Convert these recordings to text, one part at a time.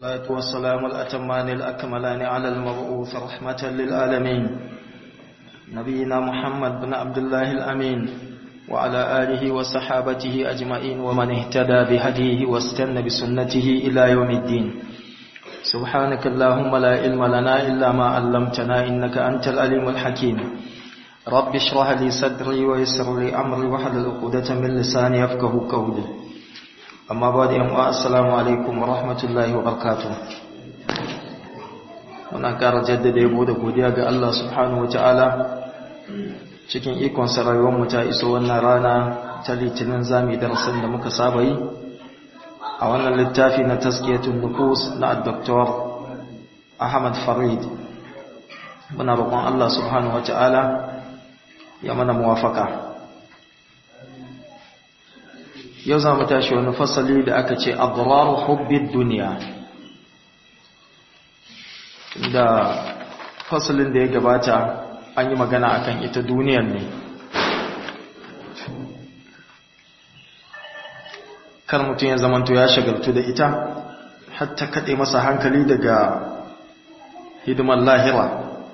الصلاة والسلام الأتمان الأكملان على المبعوث رحمة للعالمين نبينا محمد بن عبد الله الأمين وعلى آله وصحابته أجمعين ومن اهتدى بهديه واستنى بسنته إلى يوم الدين سبحانك اللهم لا علم لنا إلا ما علمتنا إنك أنت الأليم الحكيم رب اشرح لي صدري ويسر لي أمري وحلل عقدة من لساني يفقه قولي amma ba da yamma assalamu alaikum wa rahmatullahi wa barakatuh muna ƙara jaddada yabo da godiya ga Allah subhanahu wa ta'ala cikin ikon sarayuwar mu ta iso wannan rana ta litinin zami darasin da muka saba yi a wannan littafi na taskiyatun nufus na Dr. Ahmad Farid muna roƙon Allah subhanahu wa ta'ala ya mana muwafaka yau za mu tashi wani fasali da aka ce adraru hubbid duniya da fasalin da ya gabata an yi magana akan ita duniyar ne kar mutum ya zamanto ya shagaltu da ita hatta kaɗe masa hankali daga hidimar lahira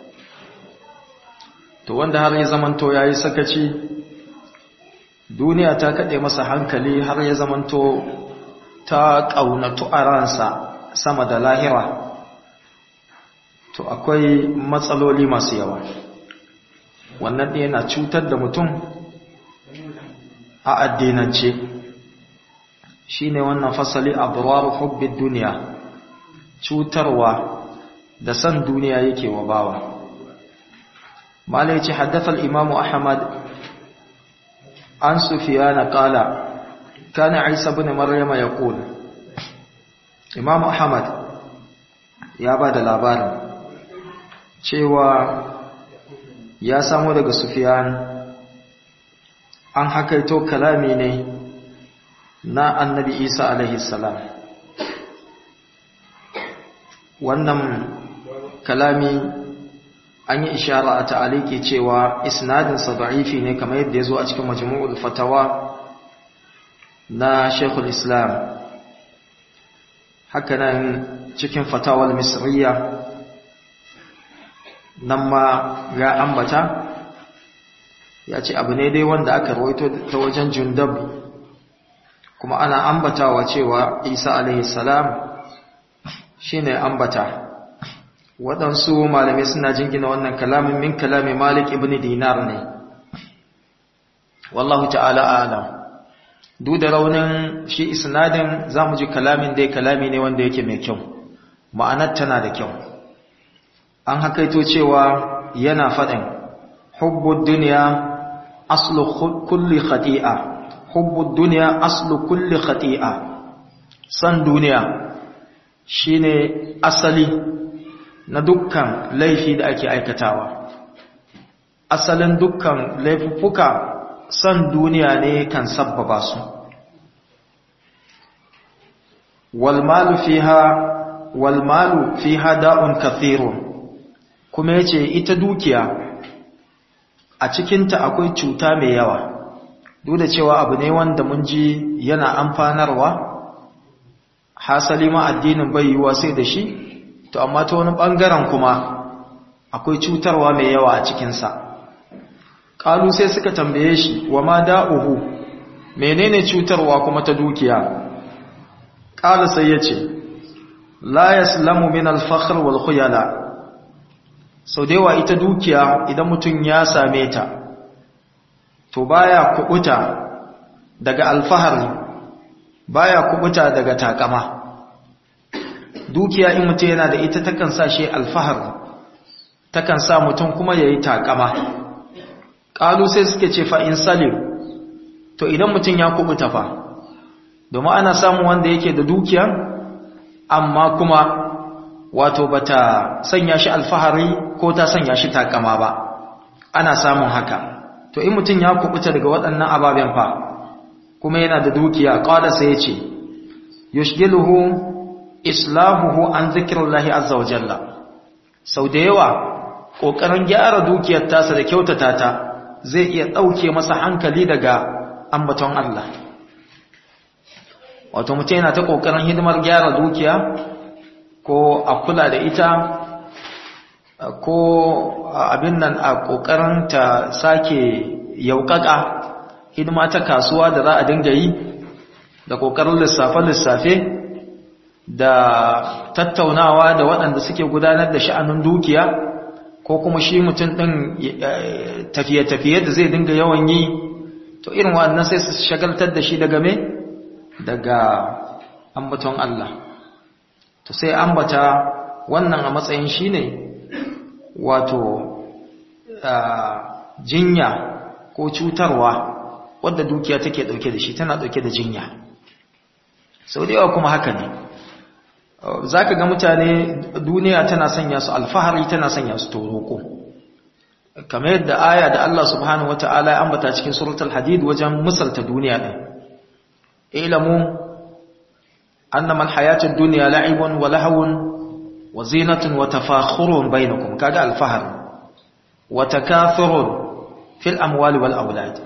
to wanda har ya zamanto ya yi sakaci duniya ta kaɗe masa hankali har ya zamanto ta ƙaunatu a ransa sama da lahira to akwai matsaloli masu yawa wannan ɗaya na cutar da mutum a addinance shi ne wannan fasali a buwaru hubbin duniya cutarwa da san duniya yake wa bawa malai ce haddasa imamu ahmad عن سفيان قال كان عيسى بن مريم يقول امام احمد ya ba da labarin cewa ya samu daga sufiyan an hakaito kalami ne na annabi isa alaihi salam wannan kalami an yi ishara a ta'aliki cewa isnadinsa da'ifi ne kamar yadda ya zo a cikin majmu'ul fatawa na shekul islam hakanan cikin fatawar misriya nan ma ya ambata ya ce abu ne dai wanda aka rawaito ta wajen jundab kuma ana ambatawa cewa isa alaihi salam shine ambata waɗansu malamai suna jingina wannan kalamin min kalamin malik ibn dinar ne wallahu ta'ala alam duk da raunin shi isnadin zamu ji kalamin dai kalami ne wanda yake mai kyau ma'anar tana da kyau an hakaito cewa yana faɗin hubbud dunya aslu kulli khati'a hubbud dunya aslu kulli khati'a san duniya shine asali na dukkan laifi da ake aikatawa asalin dukkan laifuffuka son duniya ne kan sabbaba su walmalu fiha walmalu fiha da'un kathirun kuma yace ita dukiya a cikinta akwai cuta mai yawa duk da cewa abu ne wanda mun ji yana amfanarwa hasali ma addinin bai yiwa sai da shi to amma ta wani ɓangaren kuma akwai cutarwa mai yawa a cikinsa ƙalu sai suka tambaye shi wa ma da'uhu menene cutarwa kuma ta dukiya ƙalu sai ya ce la yaslamu min alfakhr wal khuyala sau da yawa ita dukiya idan mutum ya same ta to baya kubuta daga alfahari baya kubuta daga takama dukiya in mutum yana da ita takan sa shi alfahar takan sa mutum kuma ya yi takama ƙalu sai suke ce fa'in salim to idan mutum ya kubuta fa domin ana samun wanda yake da dukiya amma kuma wato bata sanya shi alfahari ko ta sanya shi takama ba ana samun haka to in mutum ya kubuta daga waɗannan ababen fa kuma yana da dukiya ƙwada sai ya ce yushgiluhu islahuhu an zikirullahi azza wa jalla sau da yawa ƙoƙarin gyara dukiyar tasa da kyautata ta zai iya ɗauke masa hankali daga ambaton Allah wato mutum yana ta ƙoƙarin hidimar gyara dukiya ko a kula da ita ko abin nan a ƙoƙarin ta sake yauƙaƙa hidima ta kasuwa da za a dinga yi da ƙoƙarin lissafe-lissafe da tattaunawa da waɗanda suke gudanar da sha'anin dukiya ko kuma shi mutum ɗin tafiye-tafiye da zai dinga yawan yi to irin waɗannan sai su shagaltar da shi daga me daga ambaton Allah to sai ambata wannan a matsayin shi ne wato jinya ko cutarwa wadda dukiya take dauke da shi tana dauke da jinya sau da yawa kuma haka ne za ka ga mutane duniya tana sanya su alfahari tana sanya su toroko kamar yadda aya da Allah subhanahu wata'ala ya ambata cikin suratul hadid wajen misalta duniya din ilamu annama alhayatud dunya la'ibun wa lahawun wa zinatun wa tafakhurun bainakum kaga alfahar wa takathurun fil amwali wal aulad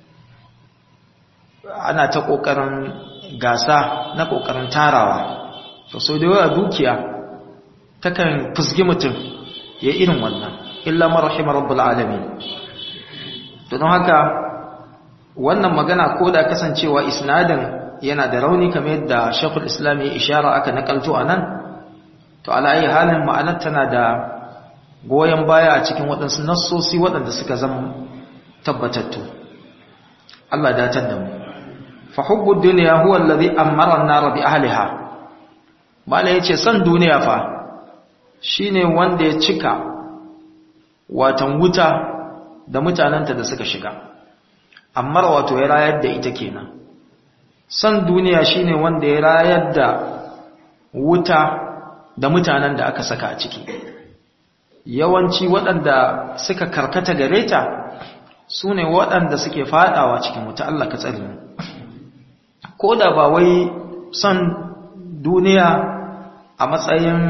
ana ta kokarin gasa na kokarin tarawa to so da yawa dukiya takan fusgi mutum ya irin wannan illa man rahima rabbul alamin to don haka wannan magana ko da kasancewa isnadin yana da rauni kamar yadda Sheikhul Islam ya ishara aka nakalto anan to ala ayi halin ma'anar tana da goyen baya a cikin waɗansu nassosi waɗanda suka zama tabbatattu Allah datar da mu fa hubbu dunya huwa alladhi amara an-nar bi ahliha mala yace san duniya fa shine wanda ya cika watan wuta da mutananta da suka shiga amma wato ya rayar da ita kenan san duniya shine wanda ya rayar da wuta da mutanen da aka saka a ciki yawanci waɗanda suka karkata gare ta su ne waɗanda suke faɗawa cikin wuta Allah ka tsari ko da ba wai son duniya a matsayin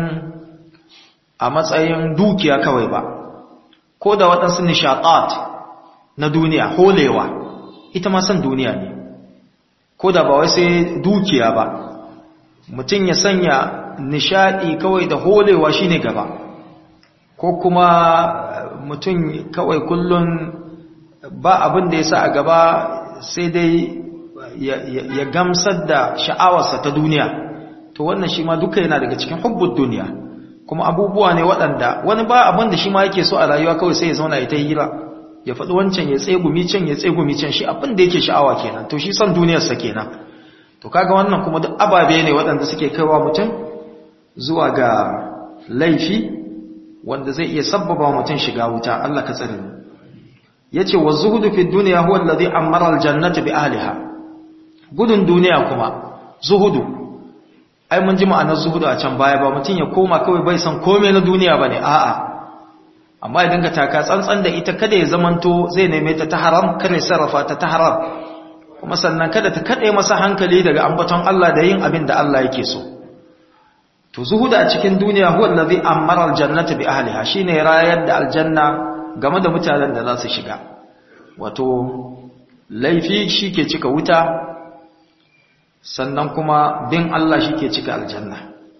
a matsayin dukiya kawai ba ko da waɗansu nishaɗat na duniya holewa ita ma son duniya ne ko da ba wai sai dukiya ba mutum ya sanya nishaɗi kawai da holewa shine gaba ko kuma mutum kawai kullum ba abin da ya sa a gaba sai dai ya gamsar da sha'awarsa ta duniya to wannan shi ma duka yana daga cikin hubbun duniya kuma abubuwa ne waɗanda wani ba abin da shi ma yake so a rayuwa kawai sai ya zauna ya ta hira ya faɗi wancan ya tsegumi can ya tsegumi can shi abin da yake sha'awa kenan to shi son duniyarsa kenan to kaga wannan kuma duk ababe ne waɗanda suke kaiwa mutum zuwa ga laifi wanda zai iya sabbaba mutum shiga wuta Allah ka tsare mu yace wa zuhudu fi dunya huwa alladhi amara aljannata bi ahliha gudun duniya kuma zuhudu ai mun ji ma'anar zuhudu a can baya ba mutum ya koma kawai bai san komai na duniya bane a'a amma idan ka taka tsantsan da ita kada ya zamanto zai neme ta ta haram kada ya sarrafa ta ta haram kuma sannan kada ta kade masa hankali daga ambaton Allah da yin abin da Allah yake so to zuhuda a cikin duniya huwa allazi amara aljannata bi ahliha shine rayar da aljanna game da mutanen da za su shiga wato laifi shike cika wuta sannan kuma bin Allah shike cika aljanna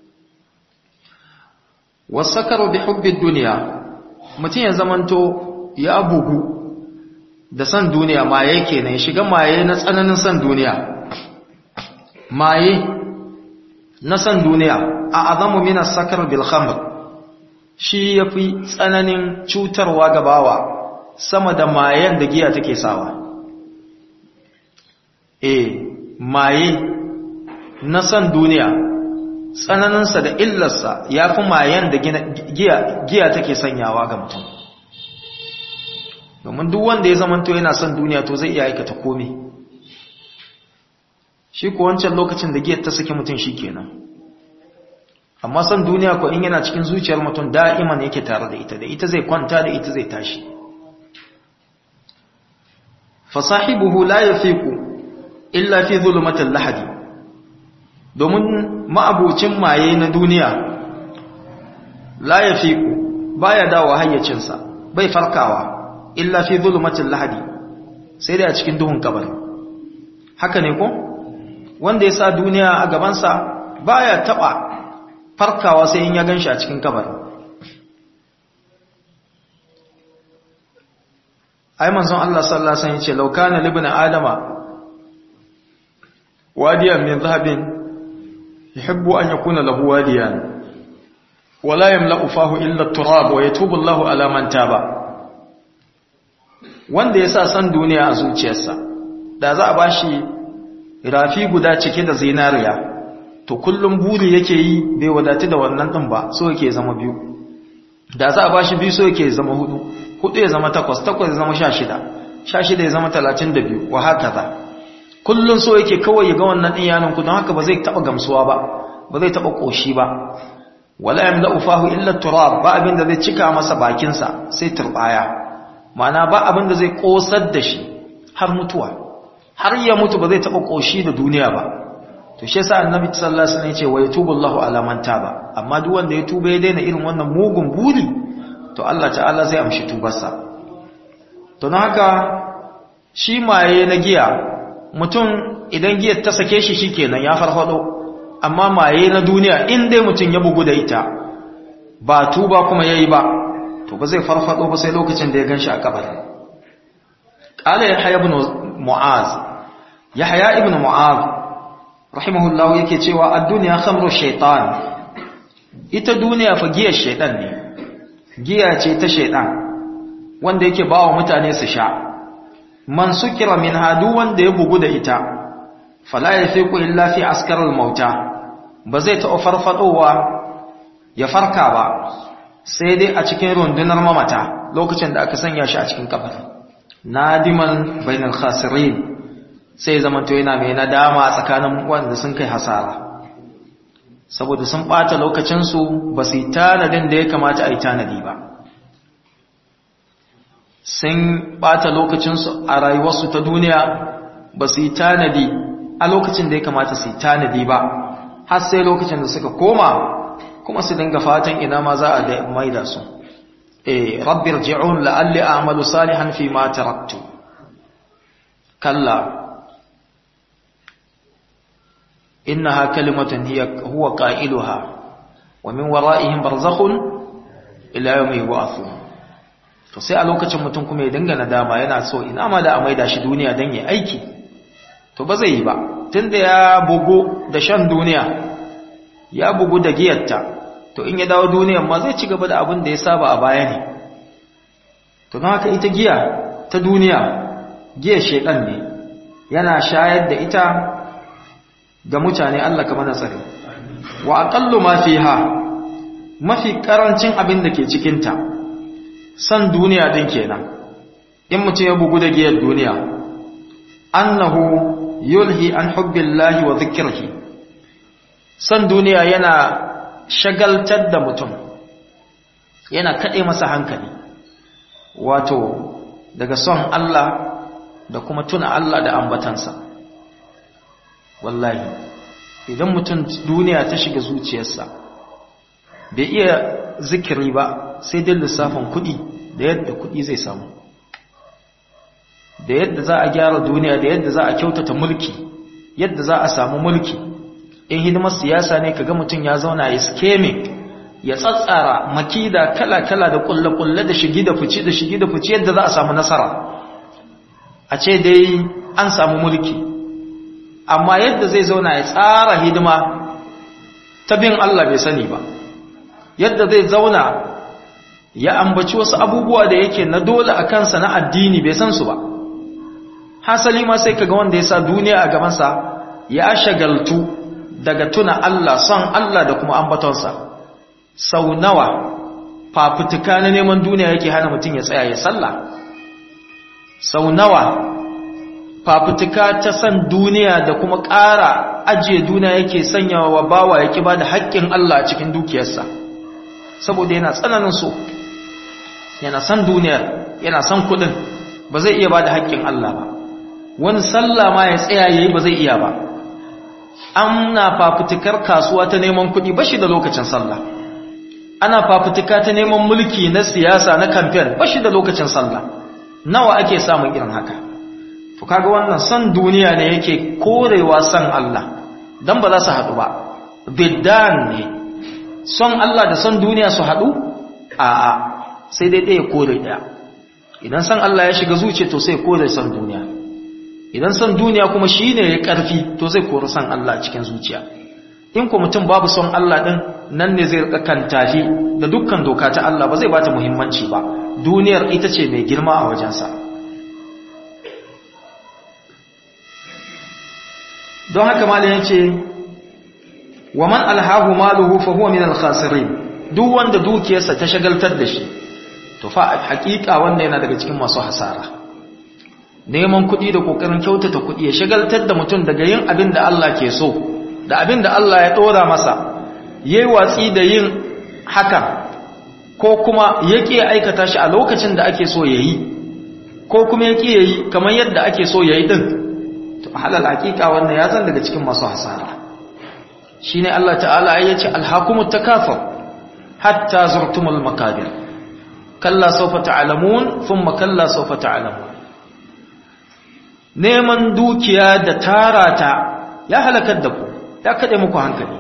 wasakaru bi hubbi dunya mutun ya zamanto ya bugu da san duniya maye kenan shiga maye na tsananin san duniya maye na san duniya a azamu minas sakar bil khamr shi yafi tsananin cutarwa ga bawa sama da mayen da giya take sawa eh maye na san duniya tsananinsa da illarsa yafi mayen da giya giya take sanyawa ga mutum domin duk wanda ya zamanto yana son duniya to zai iya aikata komai shi ko wancan lokacin da giyar ta saki mutum shi kenan amma son duniya ko in yana cikin zuciyar mutum da'iman yake tare da ita da ita zai kwanta da ita zai tashi fasahibuhu la yafiqu illa fi zulumatil lahadi domin ma'abucin maye na duniya la yafiqu baya dawo hayyacinsa bai farkawa illa fi zulumatil lahadi sai dai a cikin duhun kabari haka ne ko wanda ya sa duniya a gabansa baya taba farkawa sai in ya ganshi a cikin kabari ai manzon Allah sallallahu alaihi wasallam yace law kana libna adama wadiyan min dhahabin yuhibbu an yakuna lahu wadiyan wala yamla'u fahu illa at-turab wa yatubu Allahu ala man taba wanda yasa san duniya a zuciyarsa da za a bashi rafi guda cike da zinariya to kullum buri yake yi bai wadatu da wannan din ba so yake zama biyu da za a bashi biyu so yake zama hudu hudu ya zama takwas takwas ya zama sha shida sha shida ya zama talatin da biyu wa haka za kullum so yake kawai ya ga wannan ɗin yanin ku don haka ba zai taɓa gamsuwa ba ba zai taɓa ƙoshi ba wala yamla ufahu illa turab ba abin da zai cika masa bakinsa sai turbaya ma'ana ba abin da zai ƙosar da shi har mutuwa har ya mutu ba zai taɓa ƙoshi da duniya ba to shi yasa annabi sallallahu alaihi wasallam ya ce wa yatubu Allahu ala man taba amma duk wanda ya tuba ya daina irin wannan mugun buri to Allah ta'ala zai amshi tubarsa to na haka shi maye na giya mutum idan giyar ta sake shi shikenan ya farfado amma maye na duniya in dai mutum ya bugu da ita ba tuba kuma yayi ba to ba zai farfado ba sai lokacin da ya ganshi a kabari qala yahya ibn mu'az yahya ibn mu'az rahimahullahu yake cewa ad-dunya khamru shaytan ita duniya fa giyar shaytan ne giya ce ta shaidan wanda yake ba wa mutane su sha man sukira min hadu wanda ya bugu da ita fala ya fi ku illa fi askarar mauta ba zai taɓa farfadowa ya farka ba sai dai a cikin rundunar mamata lokacin da aka sanya shi a cikin kafar nadiman bainal khasirin sai zamanto yana mai nadama tsakanin wanda sun kai hasara saboda sun ɓata lokacinsu ba su yi tanadin da ya kamata a yi tanadi ba sun ɓata lokacinsu a rayuwarsu ta duniya ba su yi tanadi a lokacin da ya kamata su yi tanadi ba har sai lokacin da suka koma kuma su dinga fatan ina ma za a da maida su eh rabbir ji'un la'alli a'malu salihan fi ma taraktu kalla إنها كلمة هي هو قائلها ومن ورائهم برزخ إلى يوم يبعثون to sai a lokacin mutum kuma ya dinga nadama yana so ina ma da a maida shi duniya dan ya aiki to ba zai yi ba tunda ya bugu da shan duniya ya bugu da giyarta to in ya dawo duniyan ma zai ci gaba da abin da ya saba a baya ne to don haka ita giya ta duniya giyar shedan ne yana shayar da ita ga mutane Allah kamar na tsare wa aqallu ma fiha mafi karancin abin da ke cikin ta san duniya din kenan in mutum ya bugu da giyar duniya annahu yulhi an hubbillahi wa dhikrihi san duniya yana shagaltar da mutum yana kade masa hankali wato daga son Allah da kuma tuna Allah da ambatansa wallahi idan mutum duniya ta shiga zuciyarsa bai iya zikiri ba sai dai lissafin kuɗi da yadda kuɗi zai samu da yadda za a gyara duniya da yadda za a kyautata mulki yadda za a samu mulki in hidimar siyasa ne kaga mutum ya zauna ya skeme ya tsatsara makida kala-kala da kulle-kulle da shigi da fice da shigi da fice yadda za a samu nasara a ce dai an samu mulki amma yadda zai zauna ya tsara hidima ta bin Allah bai sani ba yadda zai zauna ya ambaci wasu abubuwa da yake na dole a kansa na addini bai san su ba hasali ma sai kaga wanda ya sa duniya a gabansa ya shagaltu daga tuna Allah son Allah da kuma ambatonsa sau nawa fafutuka na neman duniya yake hana mutum ya tsaya ya sallah sau nawa fafutuka ta san duniya da kuma ƙara ajiye duniya yake sanyawa wa bawa ya ba da haƙƙin Allah a cikin dukiyarsa saboda yana tsananin so yana san duniya yana san kuɗin ba zai iya ba da haƙƙin Allah ba wani sallah ma ya tsaya yayi ba zai iya ba ana fafutukar kasuwa ta neman kuɗi ba shi da lokacin sallah ana fafutuka ta neman mulki na siyasa na kamfen ba shi da lokacin sallah nawa ake samun irin haka to kaga wannan san duniya ne yake korewa san Allah dan ba za su haɗu ba biddan ne son Allah da son duniya su haɗu a'a sai dai ɗaya kore ɗaya idan son Allah ya shiga zuciya to sai kore son duniya idan son duniya kuma shi ne ya ƙarfi to zai kori son Allah cikin zuciya in ku mutum babu son Allah ɗin nan ne zai kan tafi da dukkan doka ta Allah ba zai ba ta muhimmanci ba duniyar ita ce mai girma a wajensa don haka malin ya ce wa man alhahu maluhu fa huwa min al-khasirin duk wanda dukiyarsa ta shagaltar da shi to fa hakika wanda yana daga cikin masu hasara neman kuɗi da kokarin kyautata kuɗi ya shagaltar da mutum daga yin abin da Allah ke so da abin da Allah ya dora masa yayi watsi da yin haka ko kuma yake aikata shi a lokacin da ake so yayi ko kuma yake yayi kamar yadda ake so yayi din to halal hakika wannan ya zan daga cikin masu hasara shine Allah ta'ala ya ce alhakumut takafur hatta zurtumul makabir kalla sawfa ta'lamun thumma kalla sawfa ta'lamun neman dukiya da tarata ya halakar da ku ya kade muku hankali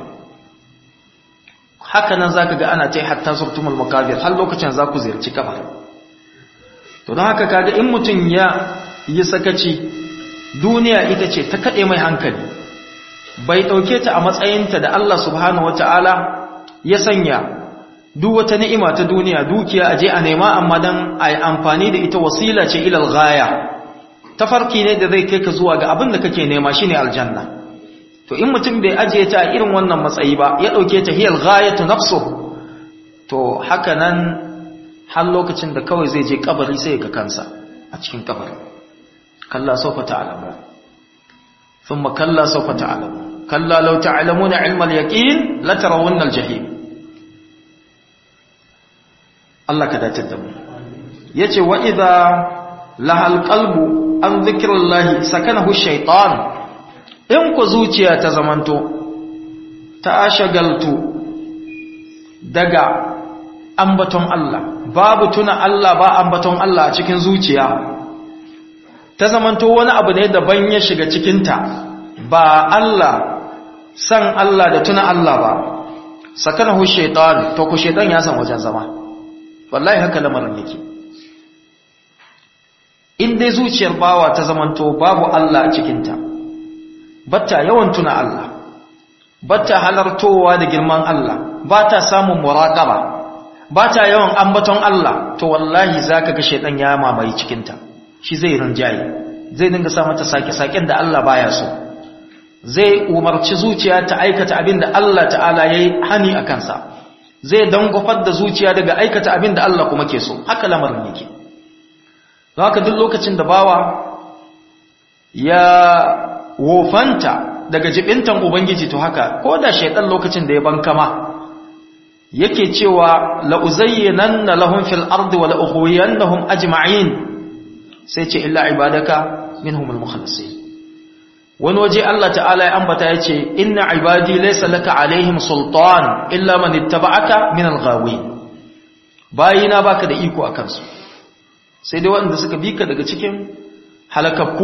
haka nan zaka ga ana tai hatta zurtumul makabir har lokacin za ku ziyarci kabar to don haka kaga in mutun ya yi sakaci duniya ita ce ta kade mai hankali bai ɗauke ta a matsayinta da Allah subhanahu wata'ala ya sanya duk wata ni'ima ta duniya dukiya aje a nema amma dan a yi amfani da ita wasila ce ilal gaya tafarki ne da zai kai ka zuwa ga abin da kake nema shine aljanna to in mutum bai ajiye ta a irin wannan matsayi ba ya ɗauke ta hiyal ghayatu nafsuhu to haka nan har lokacin da kawai zai je kabari sai ga kansa a cikin kabarin kalla sawfa ta'lamu thumma kalla sawfa ta'lamu كلا لو تعلمون علم اليقين لترون الجحيم الله كذا تدم yace wa idza lahal qalbu an zikrillahi sakanahu shaytan in ku zuciya ta zamanto ta shagaltu daga ambaton Allah babu tuna Allah ba ambaton Allah a cikin zuciya ta zamanto wani abu ne daban ya shiga cikinta ba Allah san Allah da tuna Allah ba sakanahu shaitan to ku shaitan ya san wajen zama wallahi haka lamarin yake in dai zuciyar bawa ta zamanto babu Allah a cikinta batta yawan tuna Allah batta halartowa da girman Allah bata samun muraqaba bata yawan ambaton Allah to wallahi zaka ga shaitan ya mamaye cikinta shi zai rinjaye zai dinga sa mata sake-saken da Allah baya so zai umarci zuciya ta aikata abin da Allah ta'ala ya yi hani a kansa zai dangofar da zuciya daga aikata abin da Allah kuma ke so haka lamarin yake don haka duk lokacin da bawa ya wofanta daga jibintan ubangiji to haka ko da shaidan lokacin da ya bankama yake cewa la'uzayyananna lahum fil ardi wa la'ughwiyannahum ajma'in sai ce illa ibadaka minhumul mukhlasin wani waje Allah ta'ala ya ambata ya ce inna ibadi laysa laka alaihim sultan illa man ittaba'aka min al-ghawi bayina baka da iko akan su sai dai waɗanda suka bi ka daga cikin halakakku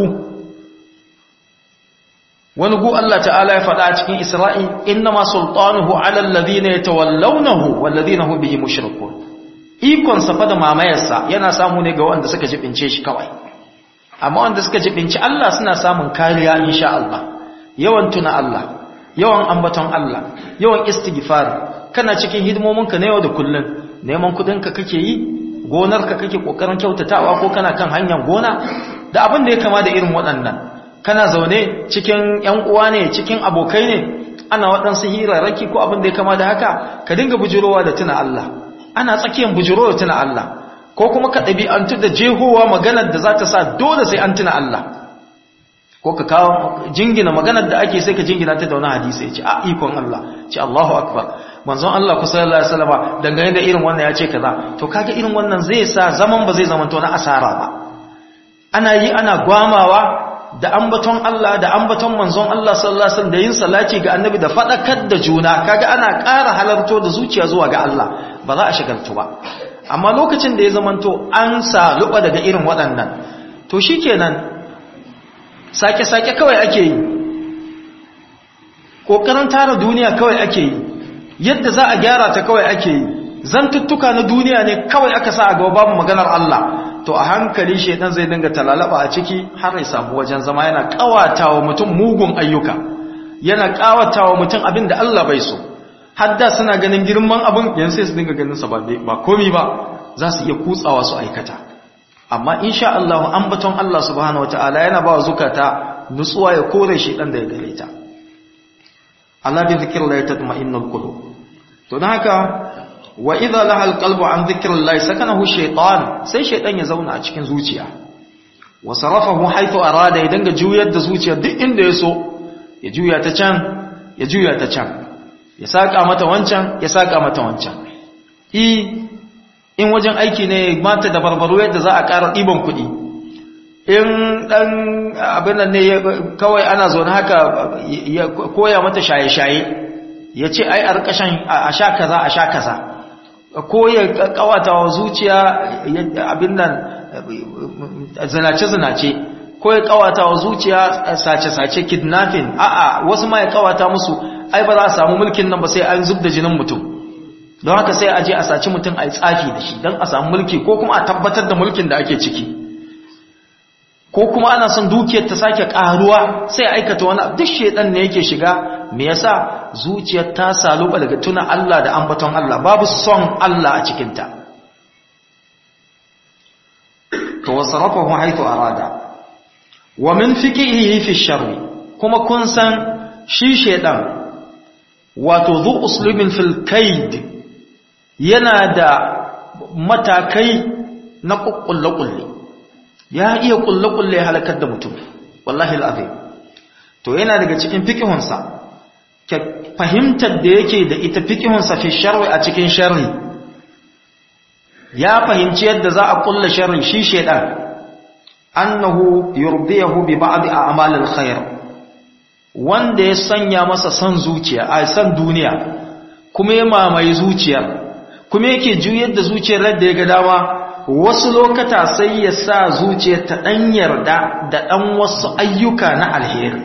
wani gu Allah ta'ala ya faɗa a cikin Isra'i inna ma sultanuhu ala alladhina yatawallawnahu walladhina hum bihi mushrikun ikon sa fa da mamayarsa yana samu ne ga waɗanda suka jibince shi kawai amma wanda suka jibinci Allah suna samun kariya insha Allah yawan tuna Allah yawan ambaton Allah yawan istighfar kana cikin hidimominka na yau da kullun neman kudinka kake yi gonarka kake kokarin kyautatawa ko kana kan hanyar gona da abin da ya kama da irin waɗannan kana zaune cikin ƴan uwa ne cikin abokai ne ana waɗansu hirarraki ko abin da ya kama da haka ka dinga bujurowa da tuna Allah ana tsakiyar bujurowa tuna Allah ko kuma ka ɗabi'antu da jehowa maganar da za ta sa dole sai an tuna Allah ko ka kawo jingina maganar da ake sai ka jingina ta da wani hadisi ya ce a ikon Allah ce Allahu akbar manzon Allah ku sallallahu alaihi wasallam dangane da irin wannan ya ce kaza to kaga irin wannan zai sa zaman ba zai zamanto na asara ba ana yi ana gwamawa da ambaton Allah da ambaton manzon Allah sallallahu alaihi wasallam da yin salati ga annabi da fadakar da juna kaga ana ƙara halarto da zuciya zuwa ga Allah ba za a shagaltu ba amma lokacin da ya zamanto an saluba daga irin waɗannan to shikenan sake-sake kawai ake yi ƙoƙarin tara duniya kawai ake yi yadda za a gyara ta kawai ake yi zantuttuka na duniya ne kawai aka sa a gaba babu maganar Allah to a hankali shedan zai dinga talalaba a ciki har ya samu wajen zama yana kawatawa mutum mugun ayyuka yana kawatawa mutum abin da Allah bai so hadda suna ganin girman abin yanzu sai su dinga ganin sa ba ba komai ba za su iya kutsawa su aikata amma insha Allah ambaton Allah subhanahu wataala yana ba zukata nutsuwa ya kore shedan da ya gare ta Allah bi zikrillah tatma'innul qulub to dan haka wa idza laha alqalbu an dhikrillah sakanahu shaytan sai shaytan ya zauna a cikin zuciya wa sarafahu haythu arada ya danga juyar da zuciya duk inda ya so ya juya ta can ya juya ta can ya saka mata wancan ya saka mata wancan i in wajen aiki ne mata da barbaro yadda za a ƙara ɗiban kuɗi in ɗan abin nan ne kawai ana zaune haka ya koya mata shaye-shaye ya ce ai a rikashin a sha kaza a sha kaza ko ya kawata wa zuciya abin nan zinace-zinace ko ya kawata wa zuciya sace-sace kidnapping a'a wasu ma ya kawata musu ai ba za a samu mulkin nan ba sai an zub da jinin mutum don haka sai a je a saci mutum a yi tsafi da shi don a samu mulki ko kuma a tabbatar da mulkin da ake ciki ko kuma ana son dukiyar ta sake karuwa sai aikata wani duk shedan ne yake shiga me yasa zuciyar ta saluba daga tuna Allah da ambaton Allah babu son Allah a cikin ta to wasarafahu haythu arada wa min fiqihi fi sharri kuma kun san shi shedan wato zu uslubin fil kaid yana da matakai na kukkulle kulle ya iya kulle-kulle halakar da mutum wallahi al'azim to yana daga cikin fikihunsa fahimtar da yake da ita fikihunsa fi sharri a cikin sharri ya fahimci yadda za a kulle sharri shi shedan annahu yurdiyahu bi ba'd a'malil khair wanda ya sanya masa san zuciya a san duniya kuma ya mamaye zuciyar kuma yake juyar da zuciyar da ya ga dama wasu lokata sai ya sa zuciya ta ɗan yarda da ɗan wasu ayyuka na alheri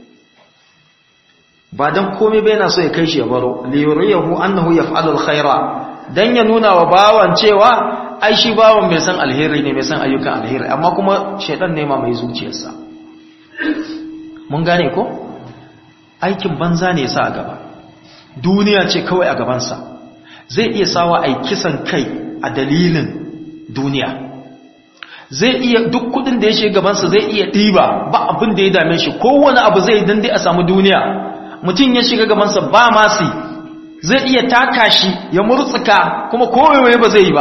ba don komai bai na so ya kai shi ya baro liyuriyahu annahu yaf'alu alkhaira dan ya nuna wa bawan cewa ai shi bawan mai san alheri ne mai san ayyukan alheri amma kuma shaidan ne ma mai zuciyarsa mun gane ko aikin banza ne sa a gaba duniya ce kawai a gabansa zai iya sawa ai kisan kai a dalilin duniya zai iya duk kudin da ya shiga gabansa zai iya ɗiba ba abin da ya dame shi kowane abu zai dan dai a samu duniya mutum ya shiga gabansa ba masu zai iya taka shi ya murtsuka kuma kowai ba zai yi ba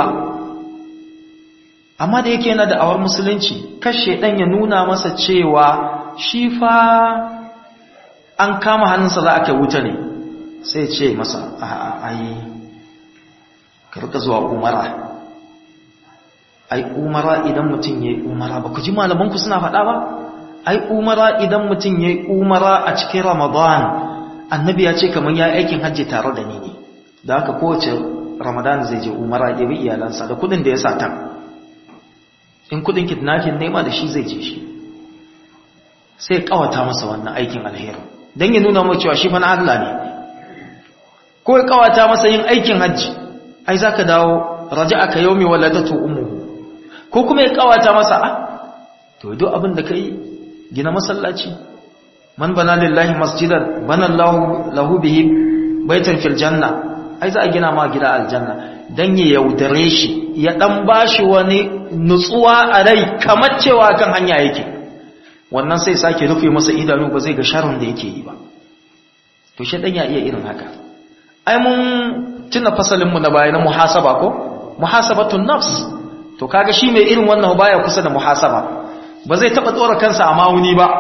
amma da yake yana da awar musulunci kashe ɗan ya nuna masa cewa shi fa an kama hannunsa za a kai wuta ne sai ce masa a ai ka rika zuwa umara ai umara idan mutum ya yi umara ba ku ji malamanku suna faɗa ba ai umara idan mutum ya yi umara a cikin ramadan annabi ya ce kamar ya aikin hajji tare da ni ne da haka kowace ramadan zai je umara ya bi iyalansa da kudin da ya sata in kudin kidnapping nema da shi zai je shi sai kawata masa wannan aikin alheri don ya nuna mai cewa shi fa na Allah ne ko ya kawata masa yin aikin hajji ai zaka dawo raja'aka yawmi waladatu ummuhu ko kuma ya kawata masa a to duk abin da kai gina masallaci man bana lillahi masjidan bana lahu lahu bihi baitan fil janna ai za a gina ma gida aljanna dan ya yaudare shi ya dan bashi wani nutsuwa a rai kamar cewa kan hanya yake wannan sai sake rufe masa idanu ba zai ga sharrin da yake yi ba to shi dan ya iya irin haka ai mun tuna fasalin mu na baya na muhasaba ko muhasabatun nafs to kaga shi mai irin wannan baya kusa da muhasaba ba zai taba tsora kansa a mawuni ba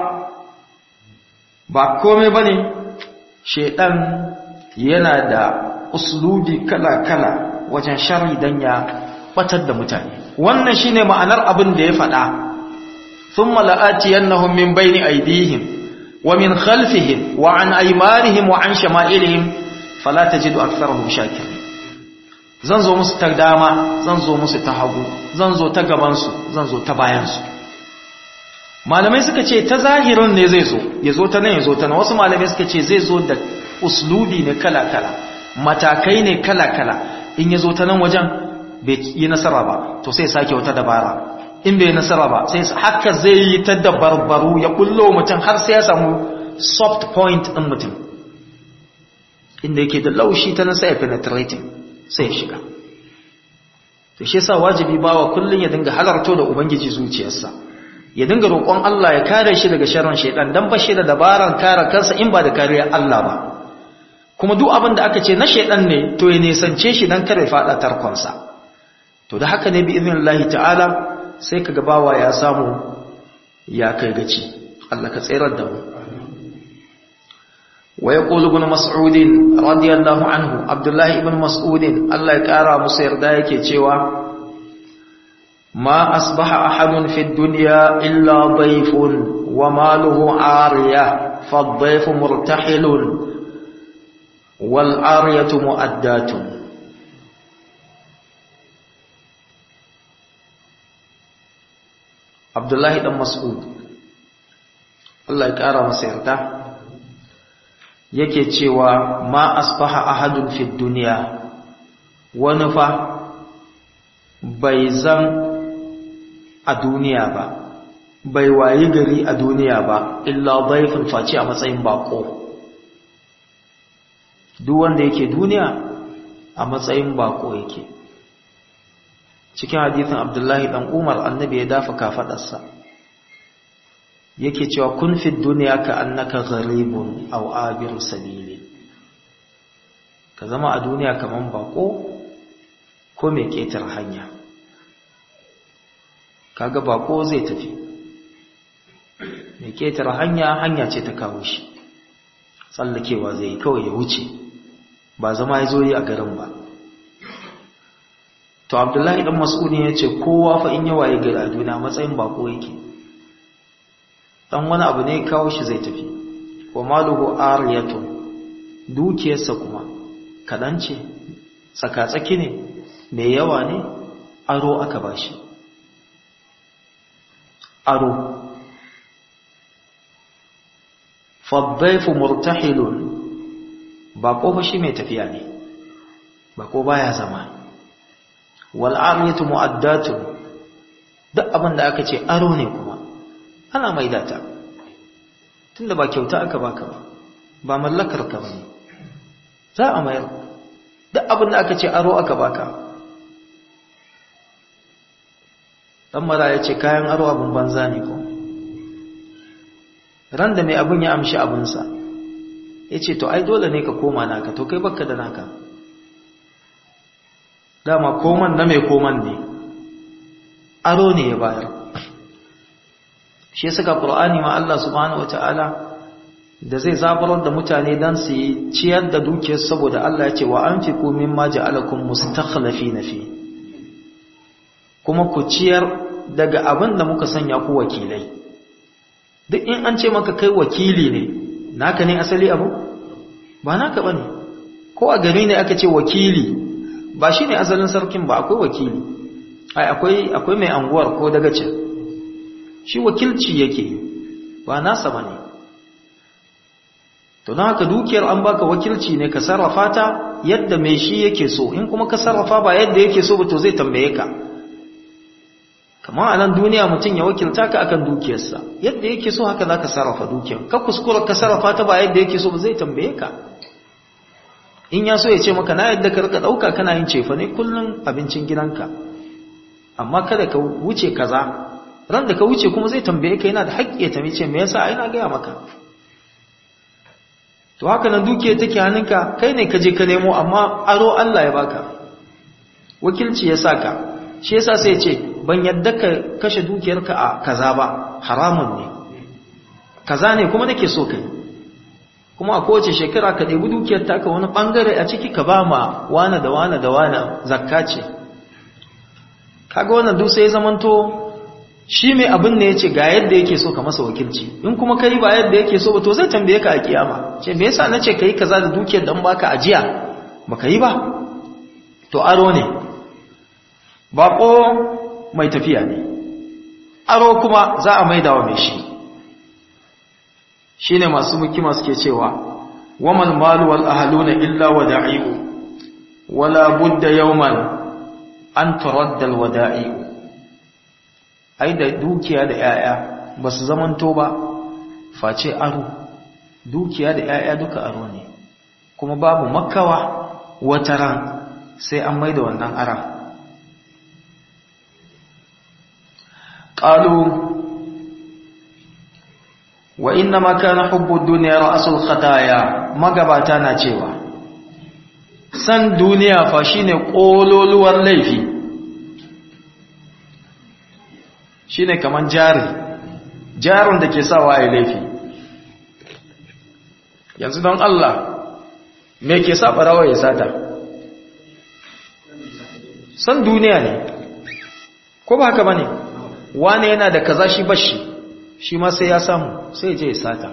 ba komai bane shedan yana da uslubi kala-kala wajen sharri dan ya batar da mutane wannan shine ma'anar abin da ya faɗa thumma la'atiyannahum min bayni aydihim wa min khalfihim wa an aymanihim wa an shama'ilihim fala tajidu aktharahum shakirin zan zo musu ta dama zan zo musu ta hagu zan zo ta gabansu zan zo ta bayansu malamai suka ce ta zahirin ne zai zo ya zo ta nan ya zo ta nan wasu malamai suka ce zai zo da uslubi ne kala-kala matakai ne kala-kala in ya zo ta nan wajen bai yi nasara ba to sai sake wata dabara in bai nasara ba sai haka zai yi ta dabarbaru ya kullo mutum har sai ya samu soft point ɗin mutum inda yake da laushi ta nasa ya penetrating sai ya shiga to shi yasa wajibi bawa kullun ya dinga halarto da ubangiji zuciyarsa ya dinga roƙon Allah ya kare shi daga sharrin shaytan dan ba shi da dabaran kare kansa in ba da kariyar Allah ba kuma duk abin da aka ce na shaytan ne to ya nisance shi dan kare fada tarkonsa to da haka ne bi idnillahi ta'ala sai kaga bawa ya samu ya kai gaci Allah ka tsayar da mu ويقول ابن مسعود رضي الله عنه عبد الله ابن مسعود الله يقرا musu yarda yake cewa ما أصبح أحد في الدنيا إلا ضيف وماله عارية فالضيف مرتحل والعارية مؤدات عبد الله بن مسعود الله يقرا masa yarda yake cewa ma asbaha ahadun fi duniya wani fa bai zan a duniya ba bai wayi gari a duniya ba illa dhaifun face a matsayin bako duk wanda yake duniya a matsayin bako yake cikin hadithin abdullahi dan umar annabi ya dafa kafadarsa yake cewa kun fi duniya ka annaka gharibun aw abiru sabili ka zama a duniya kaman bako ko mai ketar hanya kaga bako zai tafi mai ketar hanya hanya ce ta kawo shi tsallakewa zai yi kawai ya wuce ba zama ya zo yi a garin ba to abdullahi dan mas'udi ya ce kowa fa in yawa ya gari a duniya matsayin bako yake dan wani abu ne kawo shi zai tafi wa maluhu ariyatun dukiyarsa kuma kadan ce tsakatsaki ne mai yawa ne aro aka bashi aro faddaifu murtahilun bako fa shi mai tafiya ne bako baya zama wal ariyatu mu'addatun duk abin da aka ce aro ne kuma ana maida ta tunda ba kyauta aka baka ba ba mallakar ka bane za a mayar duk abin da aka ce aro aka baka dan mara ya ce kayan aro abin banza ne ko ran da mai abin ya amshi abinsa ya ce to ai dole ne ka koma naka to kai bakka da naka dama koman na mai koman ne aro ne ya bayar shi suka ƙur'ani ma Allah subhanahu wata'ala da zai zabarar da mutane don su yi ciyar da dukiyar saboda Allah ya ce wa an fi komin ma ja'alakun mustakhlafi na fi kuma ku ciyar daga abin da muka sanya ku wakilai duk in an ce maka kai wakili ne naka ne asali abu ba naka ba ne ko a gari ne aka ce wakili ba shi ne asalin sarkin ba akwai wakili ai akwai mai anguwar ko dagacin shi wakilci yake ba nasa ba ne to na haka dukiyar an baka wakilci ne ka sarrafa ta yadda mai shi yake so in kuma ka sarrafa ba yadda yake so ba to zai tambaye ka kamar a nan duniya mutum ya wakilta ka akan dukiyarsa yadda yake so haka za ka sarrafa dukiyar ka kuskura ka sarrafa ta ba yadda yake so ba zai tambaye ka in ya so ya ce maka na yadda ka rika ɗauka kana yin cefa ne kullum abincin gidanka amma kada ka wuce kaza ran da ka wuce kuma zai tambaye ka yana da haƙƙi ya tambaye ce me yasa ai na gaya maka to haka nan dukiya take hannunka kai ne ka je ka nemo amma aro Allah ya baka wakilci ya saka shi yasa sai ya ce ban yadda ka kashe dukiyarka a kaza ba haramun ne kaza ne kuma nake so kai kuma a kowace shekara ka ɗebi dukiyar taka wani ɓangare a ciki ka ba ma wane da wane da wane zakka ce kaga wannan duk sai zamanto shi mai abin ne ya ce ga yadda yake so ka masa wakilci in kuma ka yi ba yadda yake so ba to zai tambaye ka a kiyama ce me yasa na ce ka yi kaza da dukiyar dan baka ajiya ba ka yi ba to aro ne baƙo mai tafiya ne aro kuma za a maida wa mai shi shi ne masu mukima suke cewa waman malu wal ahaluna illa wa da'i'u wala budda yawman an turadda alwada'i ai da dukiya da yaya ba su zamanto ba face aro dukiya da yaya duka aro ne kuma babu makawa wata ran sai an maida wannan aran qalu wa inna ma kana hubbu dunya ra'sul khataya magabata na cewa san duniya fa shine kololuwar laifi shine kaman jari jarin da ke sawa ai laifi yanzu don Allah me ke sa barawa ya sata san duniya ne ko ba haka bane wane yana da kaza shi bashi shi ma sai ya samu sai je ya sata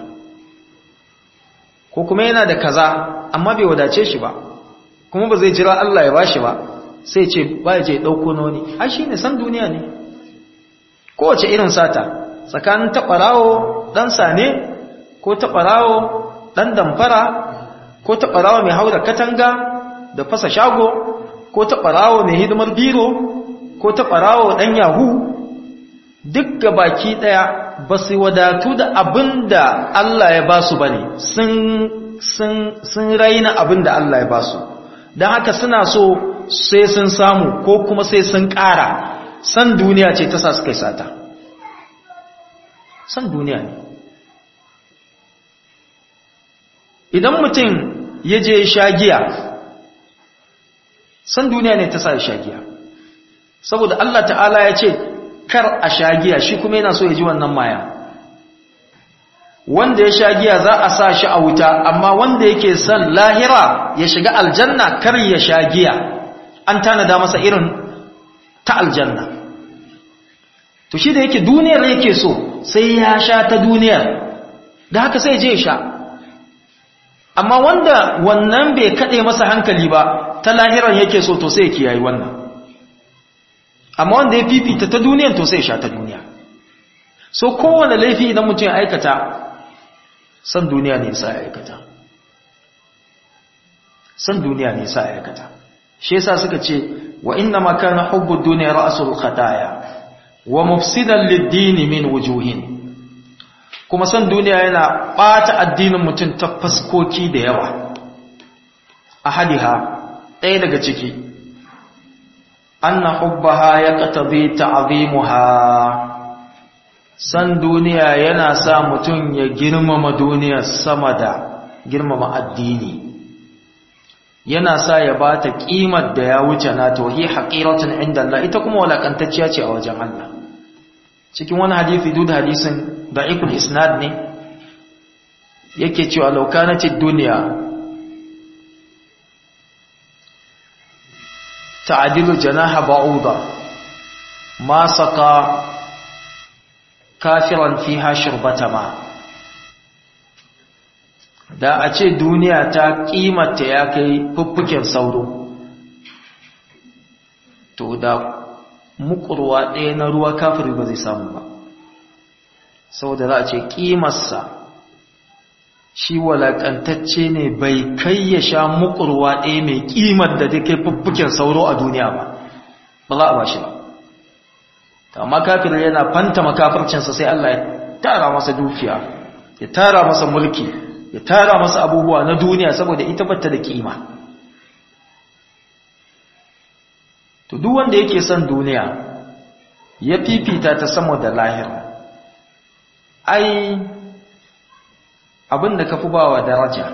ko kuma yana da kaza amma bai wadace shi ba kuma ba zai jira Allah ya bashi ba sai ce ba ya je dauko noni ai shine san duniya ne kowace irin sata tsakanin taɓarawo ɗan sane ko taɓarawo ɗan damfara ko taɓarawo mai haura katanga da fasa shago ko taɓarawo mai hidimar biro ko taɓarawo ɗan yahu duk ga baki ɗaya ba su wadatu da abin da Allah ya ba su ba ne sun raina abin da Allah ya ba su don haka suna so sai sun samu ko kuma sai sun ƙara san duniya ce ta sa su kai sata san duniya ne idan mutum ya je sha giya san duniya ne ta sa sha giya saboda Allah ta'ala ya ce kar a sha giya shi kuma yana so ya ji wannan maya wanda ya sha giya za a sa shi a wuta amma wanda yake son lahira ya shiga aljanna kar ya sha giya an tanada masa irin ta aljanna to shi da yake duniyar yake so sai ya sha ta duniyar da haka sai je sha amma wanda wannan bai kade masa hankali ba ta lahiran yake so to sai ya kiyayi wannan amma wanda ya fifita ta duniyar to sai ya sha ta duniya so kowane laifi idan mutum ya aikata san duniya ne sa ya aikata san duniya ne sa ya aikata shi yasa suka ce wa inna ma kana hubbu dunya ra'sul khataya wa mufsidan lid-din min wujuhin kuma san duniya yana bata addinin mutum ta faskoki da yawa ahadiha ɗaya daga ciki anna hubbaha yaqtabi ta'zimuha san duniya yana sa mutum ya girmama duniya sama da girmama addini yana sa ya ba ta ƙimar da ya wuce na tohi haƙiratun inda Allah ita kuma walakantacciya ce a wajen Allah cikin wani hadithi duk da hadisin da'ikul isnad ne yake cewa laukanatid duniya ta'adilu janaha ba'uda ma saka kafiran fiha shurbata ma da a ce duniya ta kimanta ya kai fuffuken sauro to da mukurwa ɗaya na ruwa kafiri ba zai samu ba saboda za a ce ƙimarsa shi walakantacce ne bai kai ya sha mukurwa ɗaya mai ƙimar da ta kai fuffuken sauro a duniya ba ba za a ba shi ba amma kafir yana fanta makafircinsa sai Allah ya tara masa dukiya ya tara masa mulki ya tara masa abubuwa na duniya saboda ita bata da kima to duk wanda yake son duniya ya fifita ta sama da lahira ai abin da ka fi bawa daraja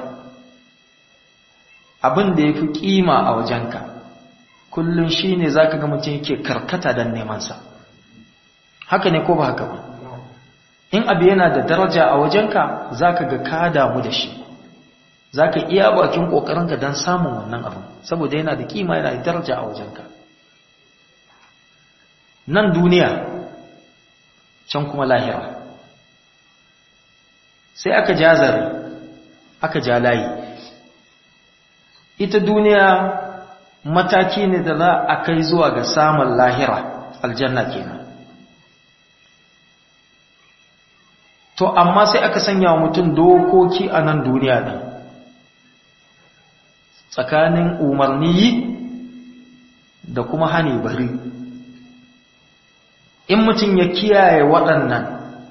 abin da ya fi kima a wajenka kullum shi ne za ka ga mutum yake karkata don nemansa haka ne ko ba haka ba in abu yana da daraja a wajenka za ka ga ka damu da shi za ka iya bakin ƙoƙarinka don samun wannan abin saboda yana da kima yana da daraja a wajenka nan duniya can kuma lahira sai aka ja zare aka ja layi ita duniya mataki ne da za a kai zuwa ga samun lahira aljanna kenan to amma sai aka sanya wa mutum dokoki a nan duniya ɗin tsakanin umarni yi da kuma hani bari in mutum ya kiyaye waɗannan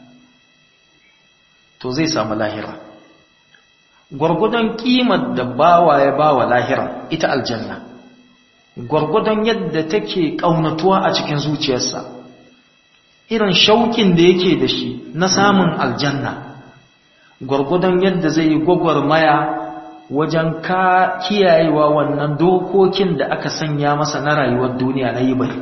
to zai samu lahira gwargwadon kimar da bawa ya bawa lahira ita aljanna gwargwadon yadda take ƙaunatuwa a cikin zuciyarsa irin shauƙin da yake da shi na samun aljanna gwargwadon yadda zai yi gwagwarmaya wajen ka kiyayewa wannan dokokin da aka sanya masa na rayuwar duniya na yi bari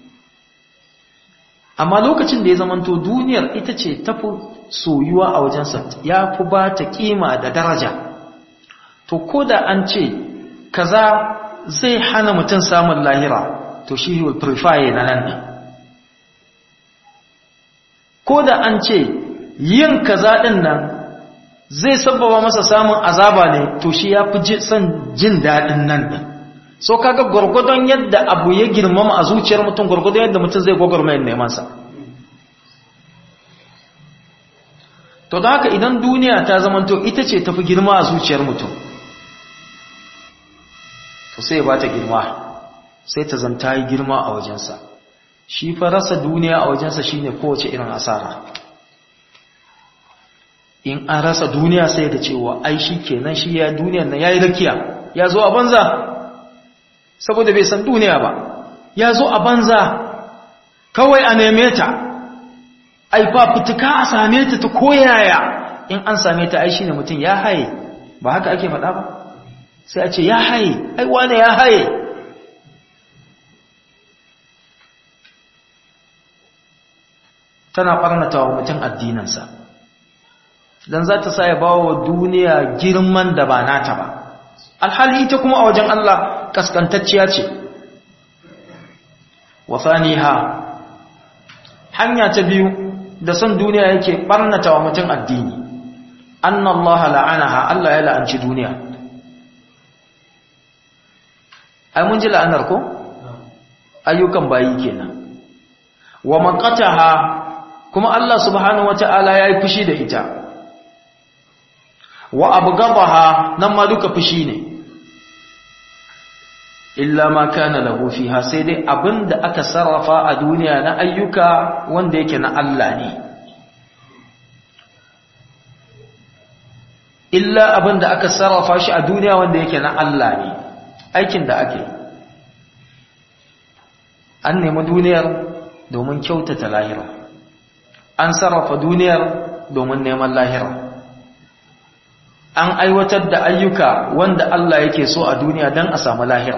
amma lokacin da ya zamanto duniyar ita ce tafi soyuwa a wajensa ya fi ba ta kima da daraja to ko da an ce kaza zai hana mutum samun lahira to shi will prefer na nan ne ko da an ce yin kaza ɗin nan zai sababa masa samun azaba ne to shi ya fi son jin daɗin nan ɗin so kaga gwargwadon yadda abu ya girmama a zuciyar mutum gwargwadon yadda mutum zai gwagwarmayar nemansa to da haka idan duniya ta zamanto ita ce tafi girma a zuciyar mutum to sai ya bata girma sai ta zanta yi girma a wajensa shi fa rasa duniya a wajensa shine kowace irin asara in an rasa duniya sai da cewa ai shi kenan shi ya duniyar nan yayi rakiya ya zo a banza saboda bai san duniya ba ya zo a banza kawai a neme ta ai ba fituka a same ta ta koyaya in an same ta ai shine mutum ya haye ba haka ake faɗa ba sai a ce ya haye ai wane ya haye tana ɓarnata wa mutum addinansa don za ta sa ya ba wa duniya girman da ba nata ba alhali ita kuma a wajen Allah kaskantacciya ce wasaniha hanya ta biyu da son duniya yake ɓarnata wa mutum addini annallaha la'anaha Allah ya la'anci duniya ai mun ji la'anar ko ayyukan bayi kenan wa maqataha kuma Allah subhanahu wata'ala yayi fushi da ita wa abghadaha nan ma duka fushi ne illa ma kana lahu fiha sai dai abinda aka sarrafa a duniya na ayyuka wanda yake na Allah ne illa abinda aka sarrafa shi a duniya wanda yake na Allah ne aikin da ake an nemi duniyar domin kyautata lahira an sarrafa duniyar domin neman lahira an aiwatar da ayyuka wanda Allah yake so a duniya don a samu lahira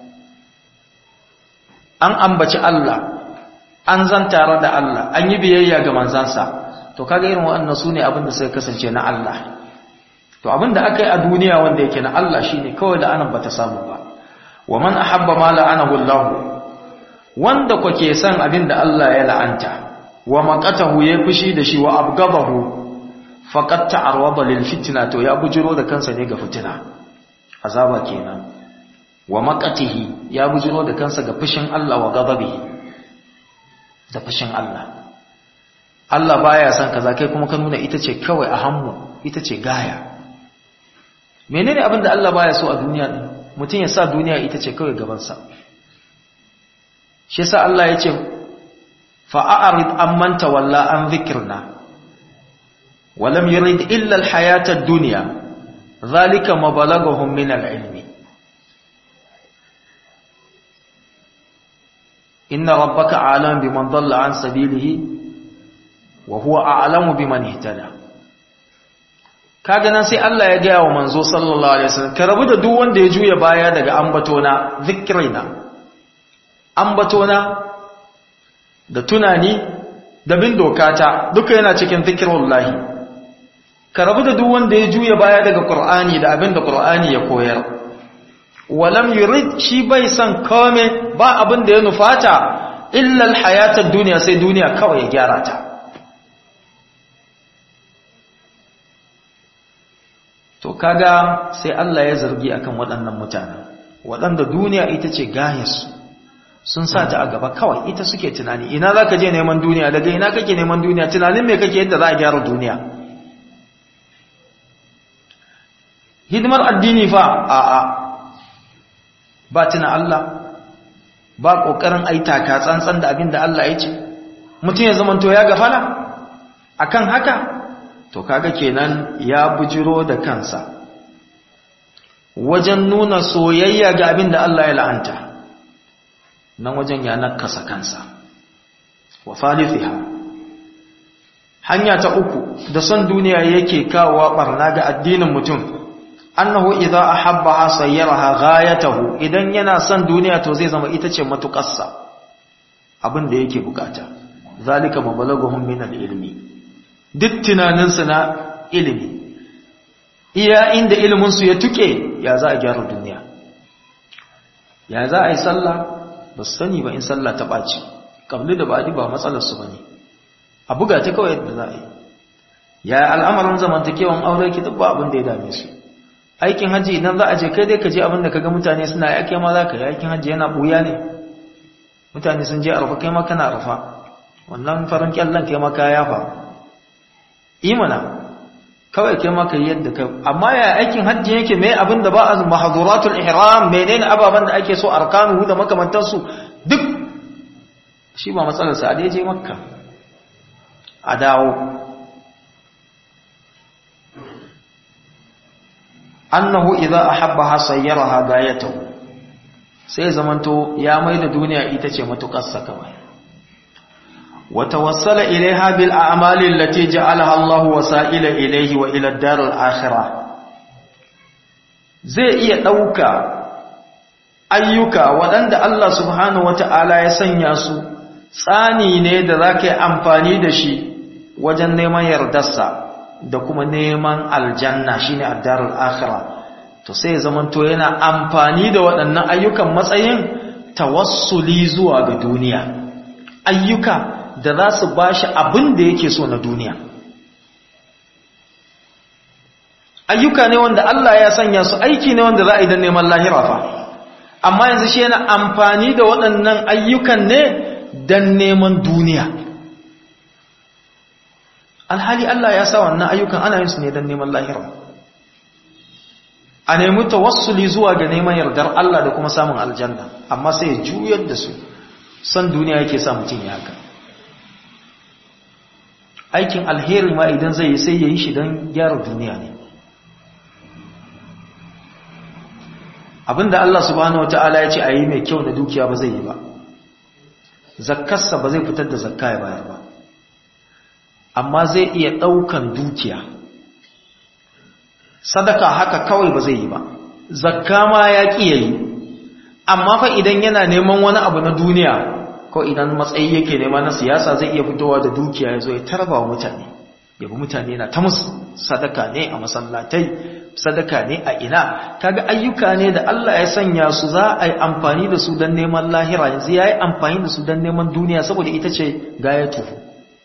an ambaci Allah an zan tare da Allah an yi biyayya ga manzansa to kaga irin waɗannan su ne abinda suka kasance na Allah to abinda aka yi a duniya wanda yake na Allah shine kawai da anan bata samu ba wa man ahabba ma la'anahu Allah wanda kwake san abinda Allah ya la'anta wa maqatahu ya fushi da shi wa abgabahu faqad ta'arwada lil fitna to ya bujiro da kansa ne ga fitina azaba kenan wa maqatihi ya bujiro da kansa ga fushin Allah wa ghadabihi da fushin Allah Allah baya san kaza kai kuma ka nuna ita ce kawai a hannu ita ce gaya menene abin da Allah baya so a duniya din mutum ya sa duniya ita ce kawai gaban sa shi yasa Allah ya ce fa a'rid amman tawalla an dhikrna wa lam yurid illa al-hayata ad-dunya dhalika mabalaghum min al-ilmi inna rabbaka a'lamu biman dhalla an sabilihi wa huwa a'lamu biman ihtada kaga nan sai Allah ya gaya wa manzo sallallahu alaihi wasallam ka rabu da duk wanda ya juya baya daga ambatona zikrina ambatona da tunani da bin dokata duka yana cikin zikrullahi ka rabu da duk wanda ya juya baya daga qur'ani da abin da qur'ani ya koyar walam yurid shi bai san kome ba abin da ya nufata illa alhayatad dunya sai duniya kawai ya gyara ta to kaga sai Allah ya zargi akan waɗannan mutanen waɗanda duniya ita ce gayarsu sun sa ta a gaba kawai ita suke tunani ina za ka je neman duniya daga ina kake neman duniya tunanin me kake yadda za a gyara duniya hidimar addini fa a a ba tuna Allah ba ƙoƙarin aitaka tsantsan da abin da Allah ya ce mutum ya zamanto ya gafala akan haka to kaga kenan ya bujiro da kansa wajen nuna soyayya ga abin da Allah ya la'anta nan wajen ya nakasa kansa wa thalithiha hanya ta uku da son duniya yake kawowa barna ga addinin mutum annahu idza ahabbaha sayyaraha ghayatahu idan yana son duniya to zai zama ita ce matukarsa abin da yake bukata zalika mabalaguhum min al-ilmi duk tunaninsu na ilimi iya inda ilimin su ya tuke ya za a gyara duniya ya za a yi sallah ba su sani ba in sallah ta ɓaci kabli da ba'adi ba matsalar su bane a buga ta kawai yadda za a yi ya al'amarin zamantakewan aure ki duk ba abin da ya dame su aikin hajji idan za a je kai dai ka je abin da kaga mutane suna yi ake ma za ka yi aikin hajji yana buya ne mutane sun je arfa kai ma kana arfa wannan farin kyallon kai ma ka yafa imana kawai kai ma ka yi yadda kai amma ya aikin hajji yake mai abin da ba a mahaduratul ihram menene ababen da ake so arkanu da makamantansu duk shi ba matsalar sa a je makka a dawo annahu idza ahabbaha sayyaraha gayatahu sai zamanto ya maida duniya ita ce matukarsa kawai wa tawassala ilaiha bil a'mali allati ja'alaha Allahu wasa'ila ilaihi wa ila ad-dar al-akhirah zai iya dauka ayyuka waɗanda Allah subhanahu wata'ala ya sanya su tsani ne da zaka yi amfani da shi wajen neman yardarsa da kuma neman aljanna shine ad-darul akhirah to sai zamanto yana amfani da waɗannan ayyukan matsayin tawassuli zuwa ga duniya ayyuka da za su bashi abin da yake so na duniya ayyuka ne wanda Allah ya sanya su aiki ne wanda za a yi don neman lahira fa amma yanzu shi yana amfani da waɗannan ayyukan ne don neman duniya alhali Allah ya sa wannan ayyukan ana yin su ne don neman lahira a nemi tawassuli zuwa ga neman yardar Allah da kuma samun aljanna amma sai ya juyar da su san duniya yake sa mutum ya haka aikin alheri ma idan zai yi sai ya yi shi don gyara duniya ne abinda Allah subhanahu wata'ala ya ce a yi mai kyau na dukiya ba zai yi ba zakkarsa ba zai fitar da zakka ya bayar ba amma zai iya ɗaukan dukiya sadaka haka kawai ba zai yi ba zakka ma ya ƙi yayi amma fa idan yana neman wani abu na duniya ko idan matsayi yake nema na siyasa zai iya fitowa da dukiya ya zo ya tarba wa mutane yabi mutane na ta musu sadaka ne a masallatai sadaka ne a ina kaga ayyuka ne da Allah ya sanya su za a yi amfani da su don neman lahira yanzu ya yi amfani da su don neman duniya saboda ita ce gaya tufu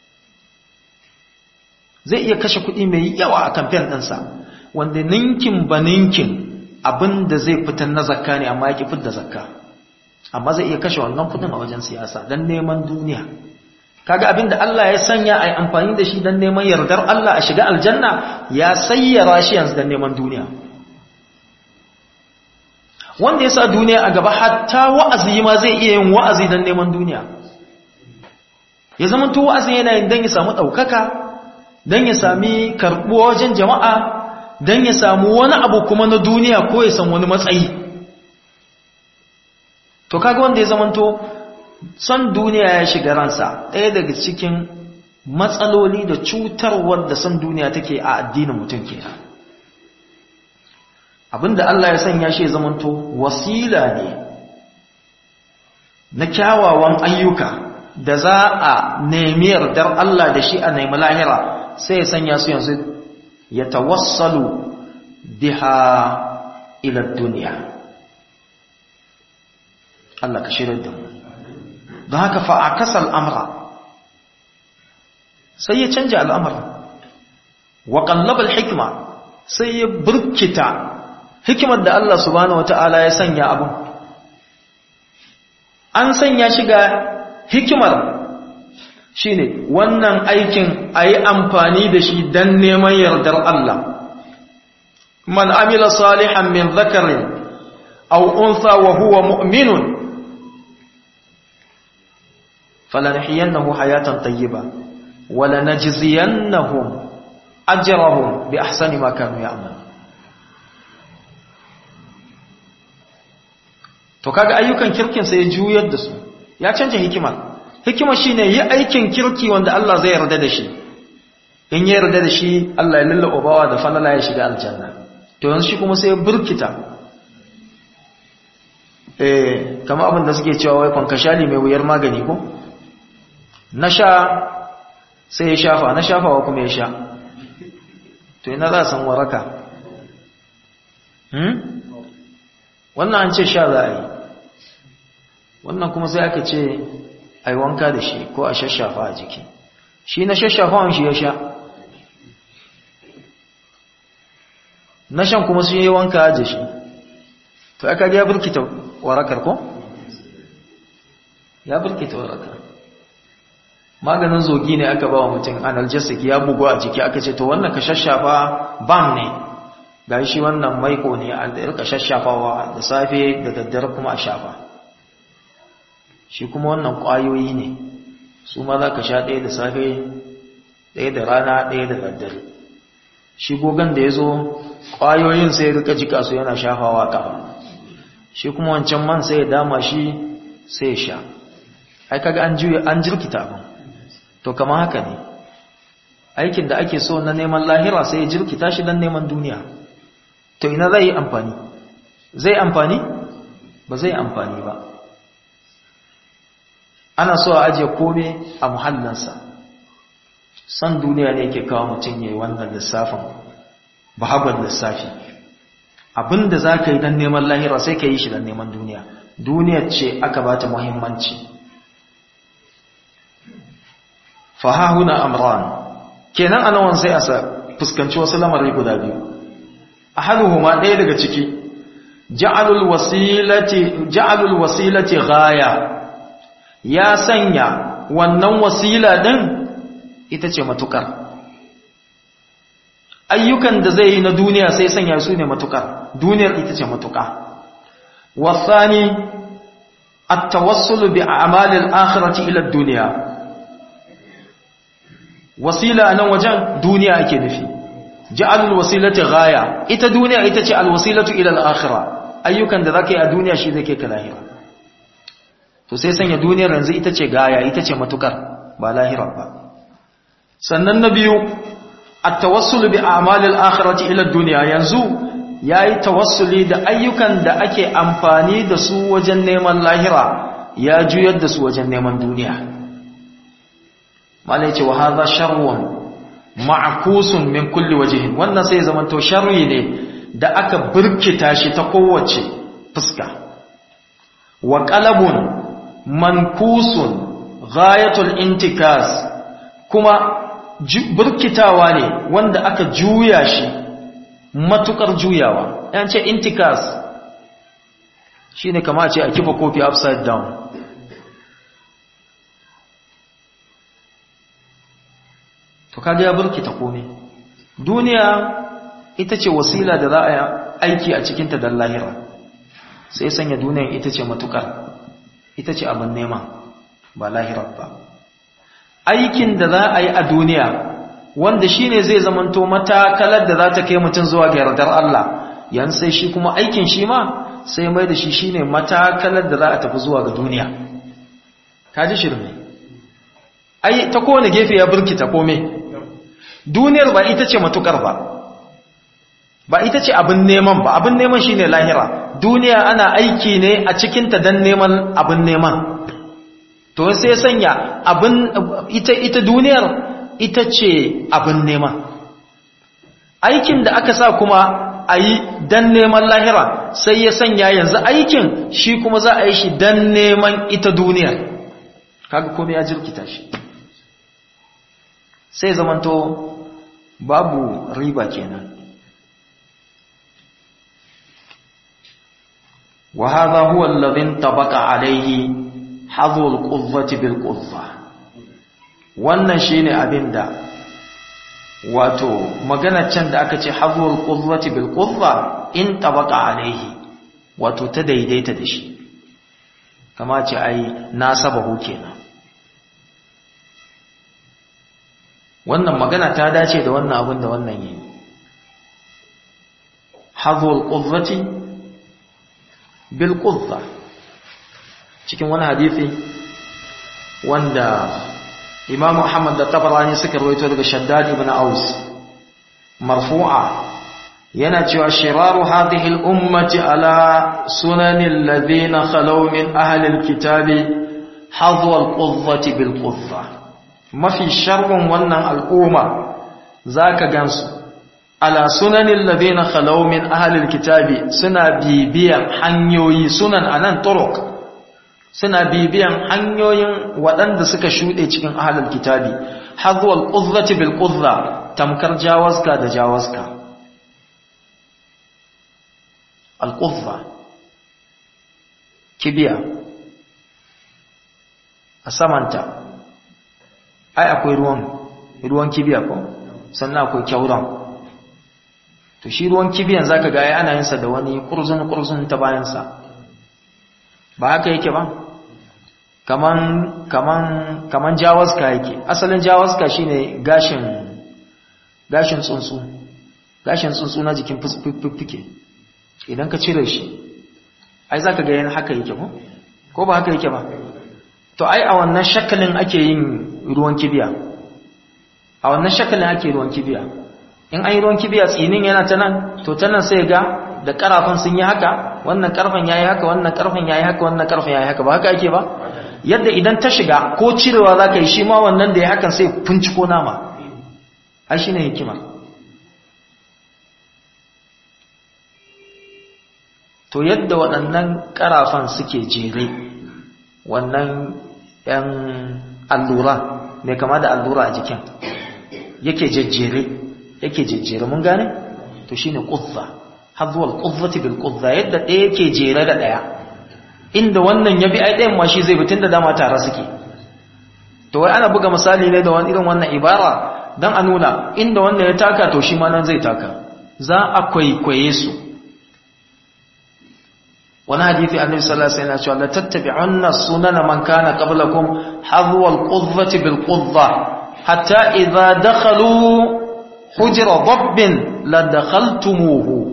zai iya kashe kuɗi mai yawa a kamfen ɗinsa wanda ninkin ba ninkin abin da zai fitar na zakka ne amma ya ƙi fitar da zakka amma zai iya kashe wannan kuɗin a wajen siyasa don neman duniya kaga abin da Allah ya sanya a yi amfani da shi don neman yardar Allah a shiga aljanna ya sayyara shi yanzu don neman duniya wanda ya sa duniya a gaba hatta wa'azi ma zai iya yin wa'azi don neman duniya ya zama to wa'azi yana yin don ya samu ɗaukaka don ya sami karɓuwa wajen jama'a don ya samu wani abu kuma na duniya ko ya san wani matsayi to kaga wanda ya zama to son duniya ya shiga ransa ɗaya daga cikin matsaloli da cutarwar da son duniya take a addinin mutum kenan abinda Allah ya sanya shi ya zamanto wasila ne na kyawawan ayyuka da za a nemi yardar Allah da shi a nemi lahira sai ya sanya su yanzu ya tawassalu biha ila duniya Allah ka shirar da mu don haka fa'akasa al'amura sai ya canja al'amura wa ƙallabar hikima sai ya burkita hikimar da Allah subhanahu wa ta'ala ya sanya abin an sanya shi ga hikimar shi ne wannan aikin a yi amfani da shi don neman yardar Allah man amila salihan min zakarin au unsa wa huwa mu'minun falanhiyannahu hayatan tayyiba wala najziyannahum ajrahum bi ahsani ma kanu ya'mal to kaga ayyukan kirkin sai ya juyar da su ya canja hikima hikima shine yi aikin kirki wanda Allah zai yarda da shi in ya yarda da shi Allah ya lallaba bawa da falala ya shiga aljanna to yanzu shi kuma sai ya burkita eh kama abin da suke cewa wai kwankashali mai wuyar magani ko na sha sai ya shafa na shafawa kuma ya sha to ina za a san waraka hmm? wannan an ce sha za a yi wannan kuma sai aka ce a yi wanka da shi ko a shashafa a jiki shi na shashafawan shi ya sha na shan kuma sun yi wanka da shi to aka ya burkita warakar ko? ya burkita warakar maganin zogi ne aka ba wa mutum analgesic ya bugu a jiki aka ce to wannan ka shashafa bam ne ga shi wannan maiko ne a da irka shashafawa da safe da daddare kuma a shafa shi kuma wannan ƙwayoyi ne su ma za ka sha ɗaya da safe ɗaya da rana ɗaya da daddare shi gogon da ya zo ƙwayoyin sai rika jika su yana shafawa ƙafa shi kuma wancan man sai ya dama shi sai ya sha ai kaga an juya an jirkita abin to kama haka ne aikin da ake so na neman lahira sai ya jirkita shi don neman duniya to ina zai yi amfani zai amfani ba zai amfani ba ana so a ajiye kome a muhallansa san duniya ne ke kawo mutum ya yi wannan lissafin bahabar lissafi abinda za ka yi don neman lahira sai ka yi shi don neman duniya duniyar ce aka ba ta muhimmanci fahahuna amran kenan a nawan sai a fuskanci wasu lamari guda biyu a hannuhuma ɗaya daga ciki ja'alul wasilati gaya ya sanya wannan wasila ɗin ita ce matukar ayyukan da zai yi na duniya sai sanya su ne matukar duniyar ita ce matuka wasani at-tawassulu bi a'malil akhirati ila ad-dunya wasila nan wajen duniya ake nufi ja'alul wasilati ghaya ita duniya ita ce al-wasilatu ila al-akhirah ayyukan da zaka yi a duniya shi zai kai ka lahira to sai sanya duniyar yanzu ita ce gaya ita ce matukar ba lahira ba sannan na biyu at-tawassul bi a'malil akhirati ila ad-dunya yanzu yayi tawassuli da ayyukan da ake amfani da su wajen neman lahira ya juyar da su wajen neman duniya malai ce wa hadha sharrun ma'kusun min kulli wajhin wannan sai zaman to sharri ne da aka burkita shi ta kowace fuska wa qalabun mankusun ghayatul intikas kuma burkitawa ne wanda aka juya shi matukar juyawa yan ce intikas shine kama ce a kifa kofi upside down to kaga ya burkita komai duniya ita ce wasila da za a aiki a cikinta don lahira sai sanya duniyan ita ce matukar ita ce abin nema ba lahirar ba aikin da za a yi a duniya wanda shi ne zai zamanto matakalar da za ta kai mutum zuwa ga yardar Allah yan sai shi kuma aikin shi ma sai mai da shi shi ne matakalar da za a tafi zuwa ga duniya ka ji shirme ai ta kowane gefe ya burkita kome duniyar ba ita ce matukar ba ba ita ce abin neman ba abin neman shine lahira duniya ana aiki ne a cikinta don neman abin neman to sai sanya abin ita ita duniyar ita ce abin neman aikin da aka sa kuma a yi don neman lahira sai ya sanya yanzu aikin shi kuma za a yi shi don neman ita duniyar kaga komai ya jirkita shi sai zamanto babu riba kenan وهذا هو الذي انطبق عليه حظو القضة بالقضة wannan shine abinda wato magana can da aka ce hazwul qudrati bil qudra in tabaqa alaihi wato ta daidaita da shi kama ce ai nasabahu kenan wannan magana ta dace da wannan abin da wannan yi hazul qudzati bil qudza cikin wani hadisi wanda Imam Muhammad da Tabarani suka rawaito daga Shaddad ibn Aus marfu'a yana cewa shiraru hadhihi al-ummati ala sunanil ladina khalaw min ahli al-kitabi hadwa al-qudzati bil qudza mafi sharrun wannan al'umma zaka gansu ala sunanil ladina khalaw min ahli al-kitabi suna bibiyan hanyoyi sunan anan turuq suna bibiyan hanyoyin waɗanda suka shuɗe cikin ahlul kitabi hadwa al-qudzati bil qudza tamkar jawaska da jawaska alƙuffa kibiya a samanta ai akwai ruwan ruwan kibiya ko sannan akwai kyauran to shi ruwan kibiyan zaka ga ai ana yin sa da wani kurzun kurzun ta bayan sa ba haka yake ba kaman kaman kaman jawaska yake asalin jawaska shine gashin gashin tsuntsu gashin tsuntsu na jikin fiffike idan ka cire shi ai zaka ga yana haka yake ko ko ba haka yake ba to ai a wannan shakalin ake yin ruwan kibiya a wannan shakalin ake ruwan kibiya in ai ruwan kibiya tsinin yana ta nan to ta nan sai ga da karafan sun yi haka wannan karfan yayi haka wannan karfan yayi haka wannan karfan yayi haka ba haka ake ba yadda idan ta shiga ko cirewa zaka yi shi ma wannan da ya hakan sai ko nama ai shine hikima to yadda waɗannan ƙarafan suke jere wannan ‘yan allura mai kama da allura a jikin yake jejjere yake jejjere mun gane to shi ne ƙuzza hazuwal ƙuzzati bil ƙuzza yadda ɗaya yake jere da ɗaya inda wannan ya bi ai ɗayan ma shi zai bitin da dama tare suke to wai ana buga misali ne da wani irin wannan ibara don a nuna inda wannan ya taka to shi ma nan zai taka za a kwaikwaye su wani hadithi annabi sallallahu alaihi wasallam cewa la tattabi'unna sunana man kana qablakum hadwa al-qudhati bil qudha hatta idha dakhalu hujra dabbin la dakhaltumuhu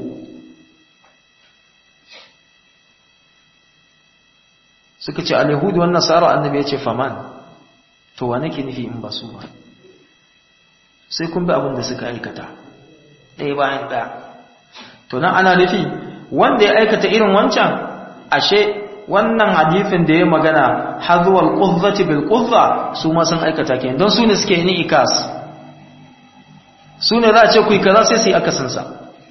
suka ce al-yahudi wan nasara annabi yace faman to wa nake nufi in ba su ba sai kun bi abin da suka aikata ɗaya bayan ɗaya to nan ana nufi wanda ya aikata irin wancan ashe wannan hadifin da ya magana hadwal quzzati bil quzza su ma sun aikata kenan don su ne suke ni ikas su ne za a ce ku yi kaza sai su yi akasin sa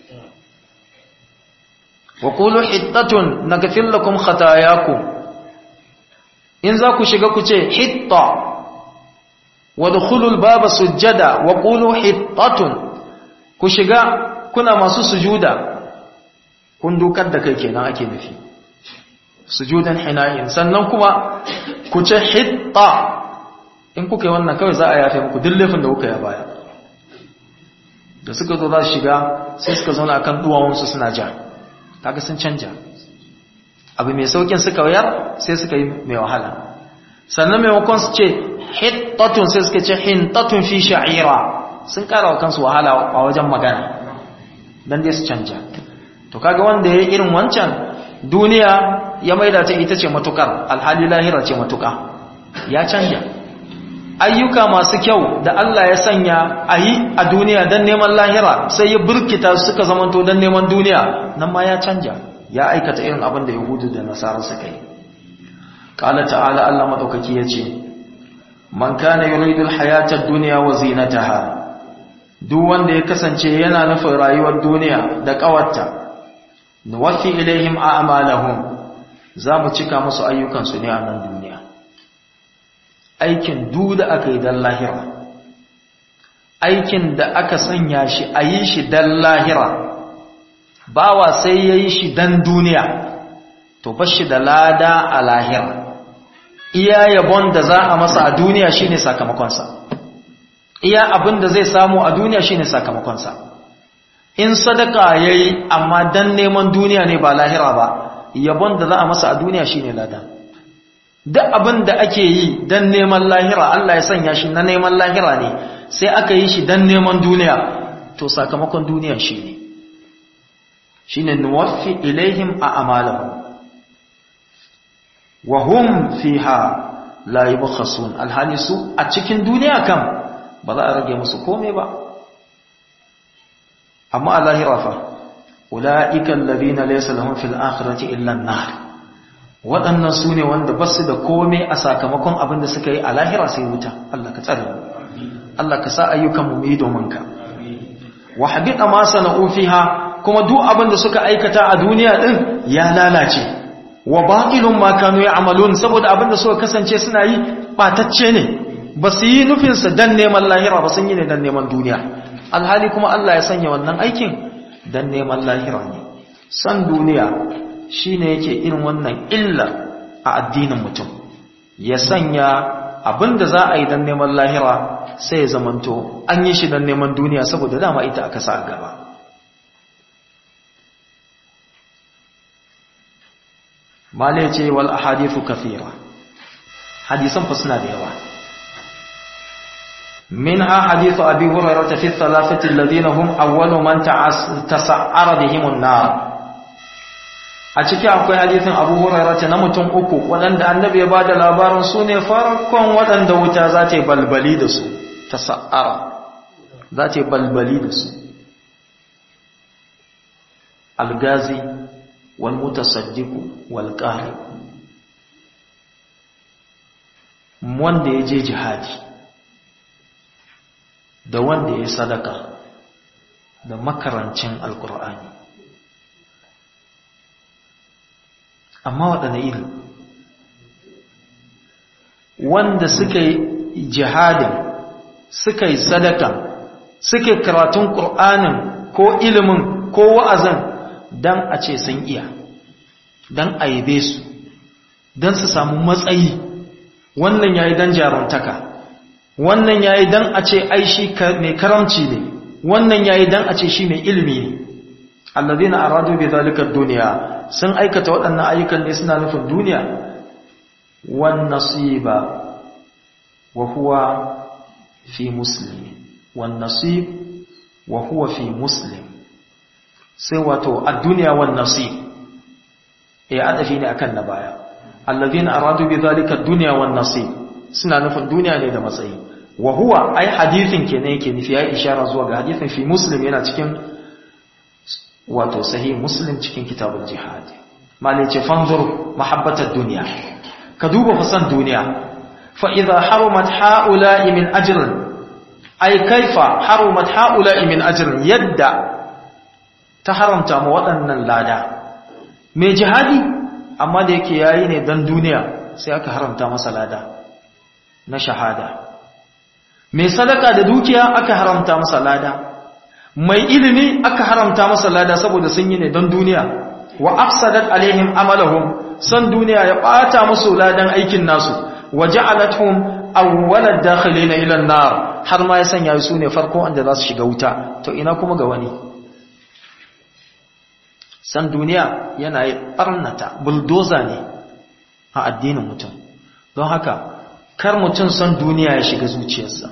wa qulu hittatun naghfir lakum khatayakum in za ku shiga ku ce hitta wa dukhulul baba sujjada wa qulu hittatun ku shiga kuna masu sujuda kun dukar da kai kenan ake nufi sujudan hinayin sannan kuma ku ce hitta in kuka yi wannan kawai za a yafe muku duk laifin da kuka yi baya da suka zo za su shiga sai suka zauna akan duwawunsu suna ja kaga sun canja abu mai saukin suka wayar sai suka yi mai wahala sannan maimakon su ce hittatun sai suka ce hintatun fi sha'ira sun kara wa kansu wahala a wajen magana don dai su canja to kaga wanda ya yi irin wancan duniya ya maida ta ita ce matukar alhali lahira ce matuka ya canja ayyuka masu kyau da Allah ya sanya a yi a duniya don neman lahira sai ya burkita suka zamanto don neman duniya nan ma ya canja ya aikata irin abin da yahudu da nasara suka yi ƙala ta'ala Allah maɗaukaki ya ce man kana yuridu alhayata ad-dunya wa zinataha duk wanda ya kasance yana nufin rayuwar duniya da ƙawarta nuwaffi ilaihim a'malahum za mu cika musu ayyukansu ne a nan duniya aikin du da aka yi don lahira aikin da aka sanya shi a yi shi don lahira bawa sai ya yi shi don duniya to ba shi da lada a lahira iya yabon da za a masa a duniya shine sakamakonsa iya abin da zai samu a duniya shine sakamakonsa in sadaka ya yi amma don neman duniya ne ba lahira ba yabon da za a masa a duniya shine lada duk abin da ake yi don neman lahira Allah ya sanya shi na neman lahira ne sai aka yi shi dan neman duniya to sakamakon duniya shi ne shi ne nuwaffi ilaihim a amalahu wa hum fiha la yubkhasun alhali su a cikin duniya kam ba za a rage musu komai ba amma a lahira fa ulaika alladhina laysa lahum fil akhirati illa an-nar waɗannan su ne wanda ba su da komai a sakamakon abin da suka yi a lahira sai wuta Allah ka tsare mu Allah ka sa ayyukan mu yi domin ka wa habita ma sana'u fiha kuma duk abin da suka aikata a duniya din ya lalace wa batilun ma kanu ya'malun saboda abin da suka kasance suna yi batacce ne ba su yi nufin sa dan neman lahira ba sun yi ne dan neman duniya alhali kuma Allah ya sanya wannan aikin dan neman lahira ne san duniya shine yake irin wannan illa a addinin mutum ya sanya abin da za a yi dan neman lahira sai ya zamanto an yi shi dan neman duniya saboda dama ita aka sa a gaba mala ce wal ahadithu kathira hadisan fa suna da yawa منها حديث أبي هريرة في الثلاثة الذين هم أول من تسعر بهم النار أتكي أقول حديث أبو هريرة نمتم أكو ولن النبي بعد الأبار سوني فرقون ولن دوتا ذاتي بلبلي دسو تسعر ذاتي بلبلي دسو الغازي والمتصدق والقارئ wanda ya je jihadi da wanda ya sadaka da makarancin alkur'ani amma waɗanda iri wanda suka yi jihadin suka yi sadaka suka yi karatun ƙur'anin ko ilimin ko wa'azin don a ce sun iya don a yabe su don su samu matsayi wannan ya yi don jaruntaka wannan ya yi don a ce aishi mai karamci ne wannan ya yi don a ce shi mai ilimi ne allazi na aradu bai zalikar duniya sun aikata waɗannan ayyukan ne suna nufin duniya wan nasiba wa huwa fi muslim wan nasib wa huwa fi muslim sai wato a duniya wan nasib ya adafi ne akan na baya allazina aradu bi zalika dunya wan nasib suna nufin duniya ne da matsayi wa huwa ai hadithin kenan yake nufi ya ishara zuwa ga hadithin fi muslim yana cikin wato sahih muslim cikin kitabul jihad malai ce fanzur mahabbatad dunya ka duba fasan duniya fa idha harumat haula'i min ajrin ai kaifa harumat haula'i min ajrin yadda ta haramta ma waɗannan lada mai jihadi amma da yake yayi ne dan duniya sai aka haramta masa lada na shahada mai sadaka da dukiya aka haramta masa lada mai ilimi aka haramta masa lada saboda sun yi ne don duniya wa afsadat alaihim amalahum san duniya ya bata musu ladan aikin nasu wa ja'alathum awwalad dakhilin ila an-nar har ma ya sanya su ne farko wanda za su shiga wuta to ina kuma ga wani san duniya yana barnata bulldozer ne a addinin mutum don haka kar mutum san duniya ya shiga zuciyarsa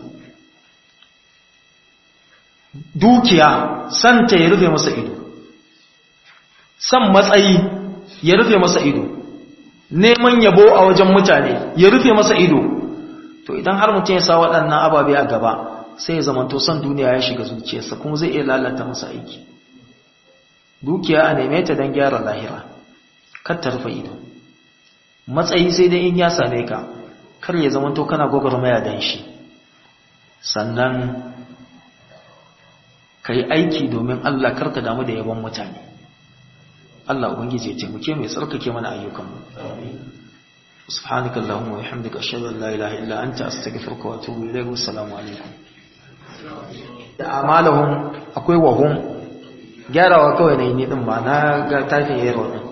dukiya san ta ya rufe masa ido san matsayi ya rufe masa ido neman yabo a wajen mutane ya rufe masa ido to idan har mutum ya sa waɗannan ababe a gaba sai ya zamanto san duniya ya shiga zuciyarsa kuma zai iya lalata masa aiki dukiya a neme ta don gyara lahira kar ta rufe ido matsayi sai dai in ya same ka kar ya zama to kana gwagwarmaya dan shi sannan ka yi aiki domin Allah karka damu da yabon mutane Allah ubangiji ya taimake mai tsarkake mana ayyukanmu subhanaka allahumma wa bihamdika ashhadu an la ilaha illa anta astaghfiruka wa atubu ilayk wa assalamu alaikum da amalahum akwai wahum gyarawa kawai ne ni din ba na ga tafin yaro din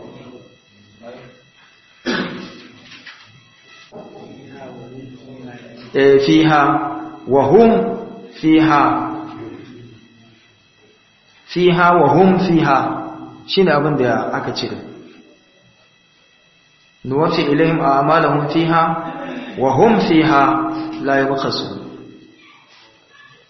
fiha wa hum fiha fiha wa hum fiha shine abin da aka cire nuwafi ilayhim a'malahum fiha wa hum fiha la yabkhasun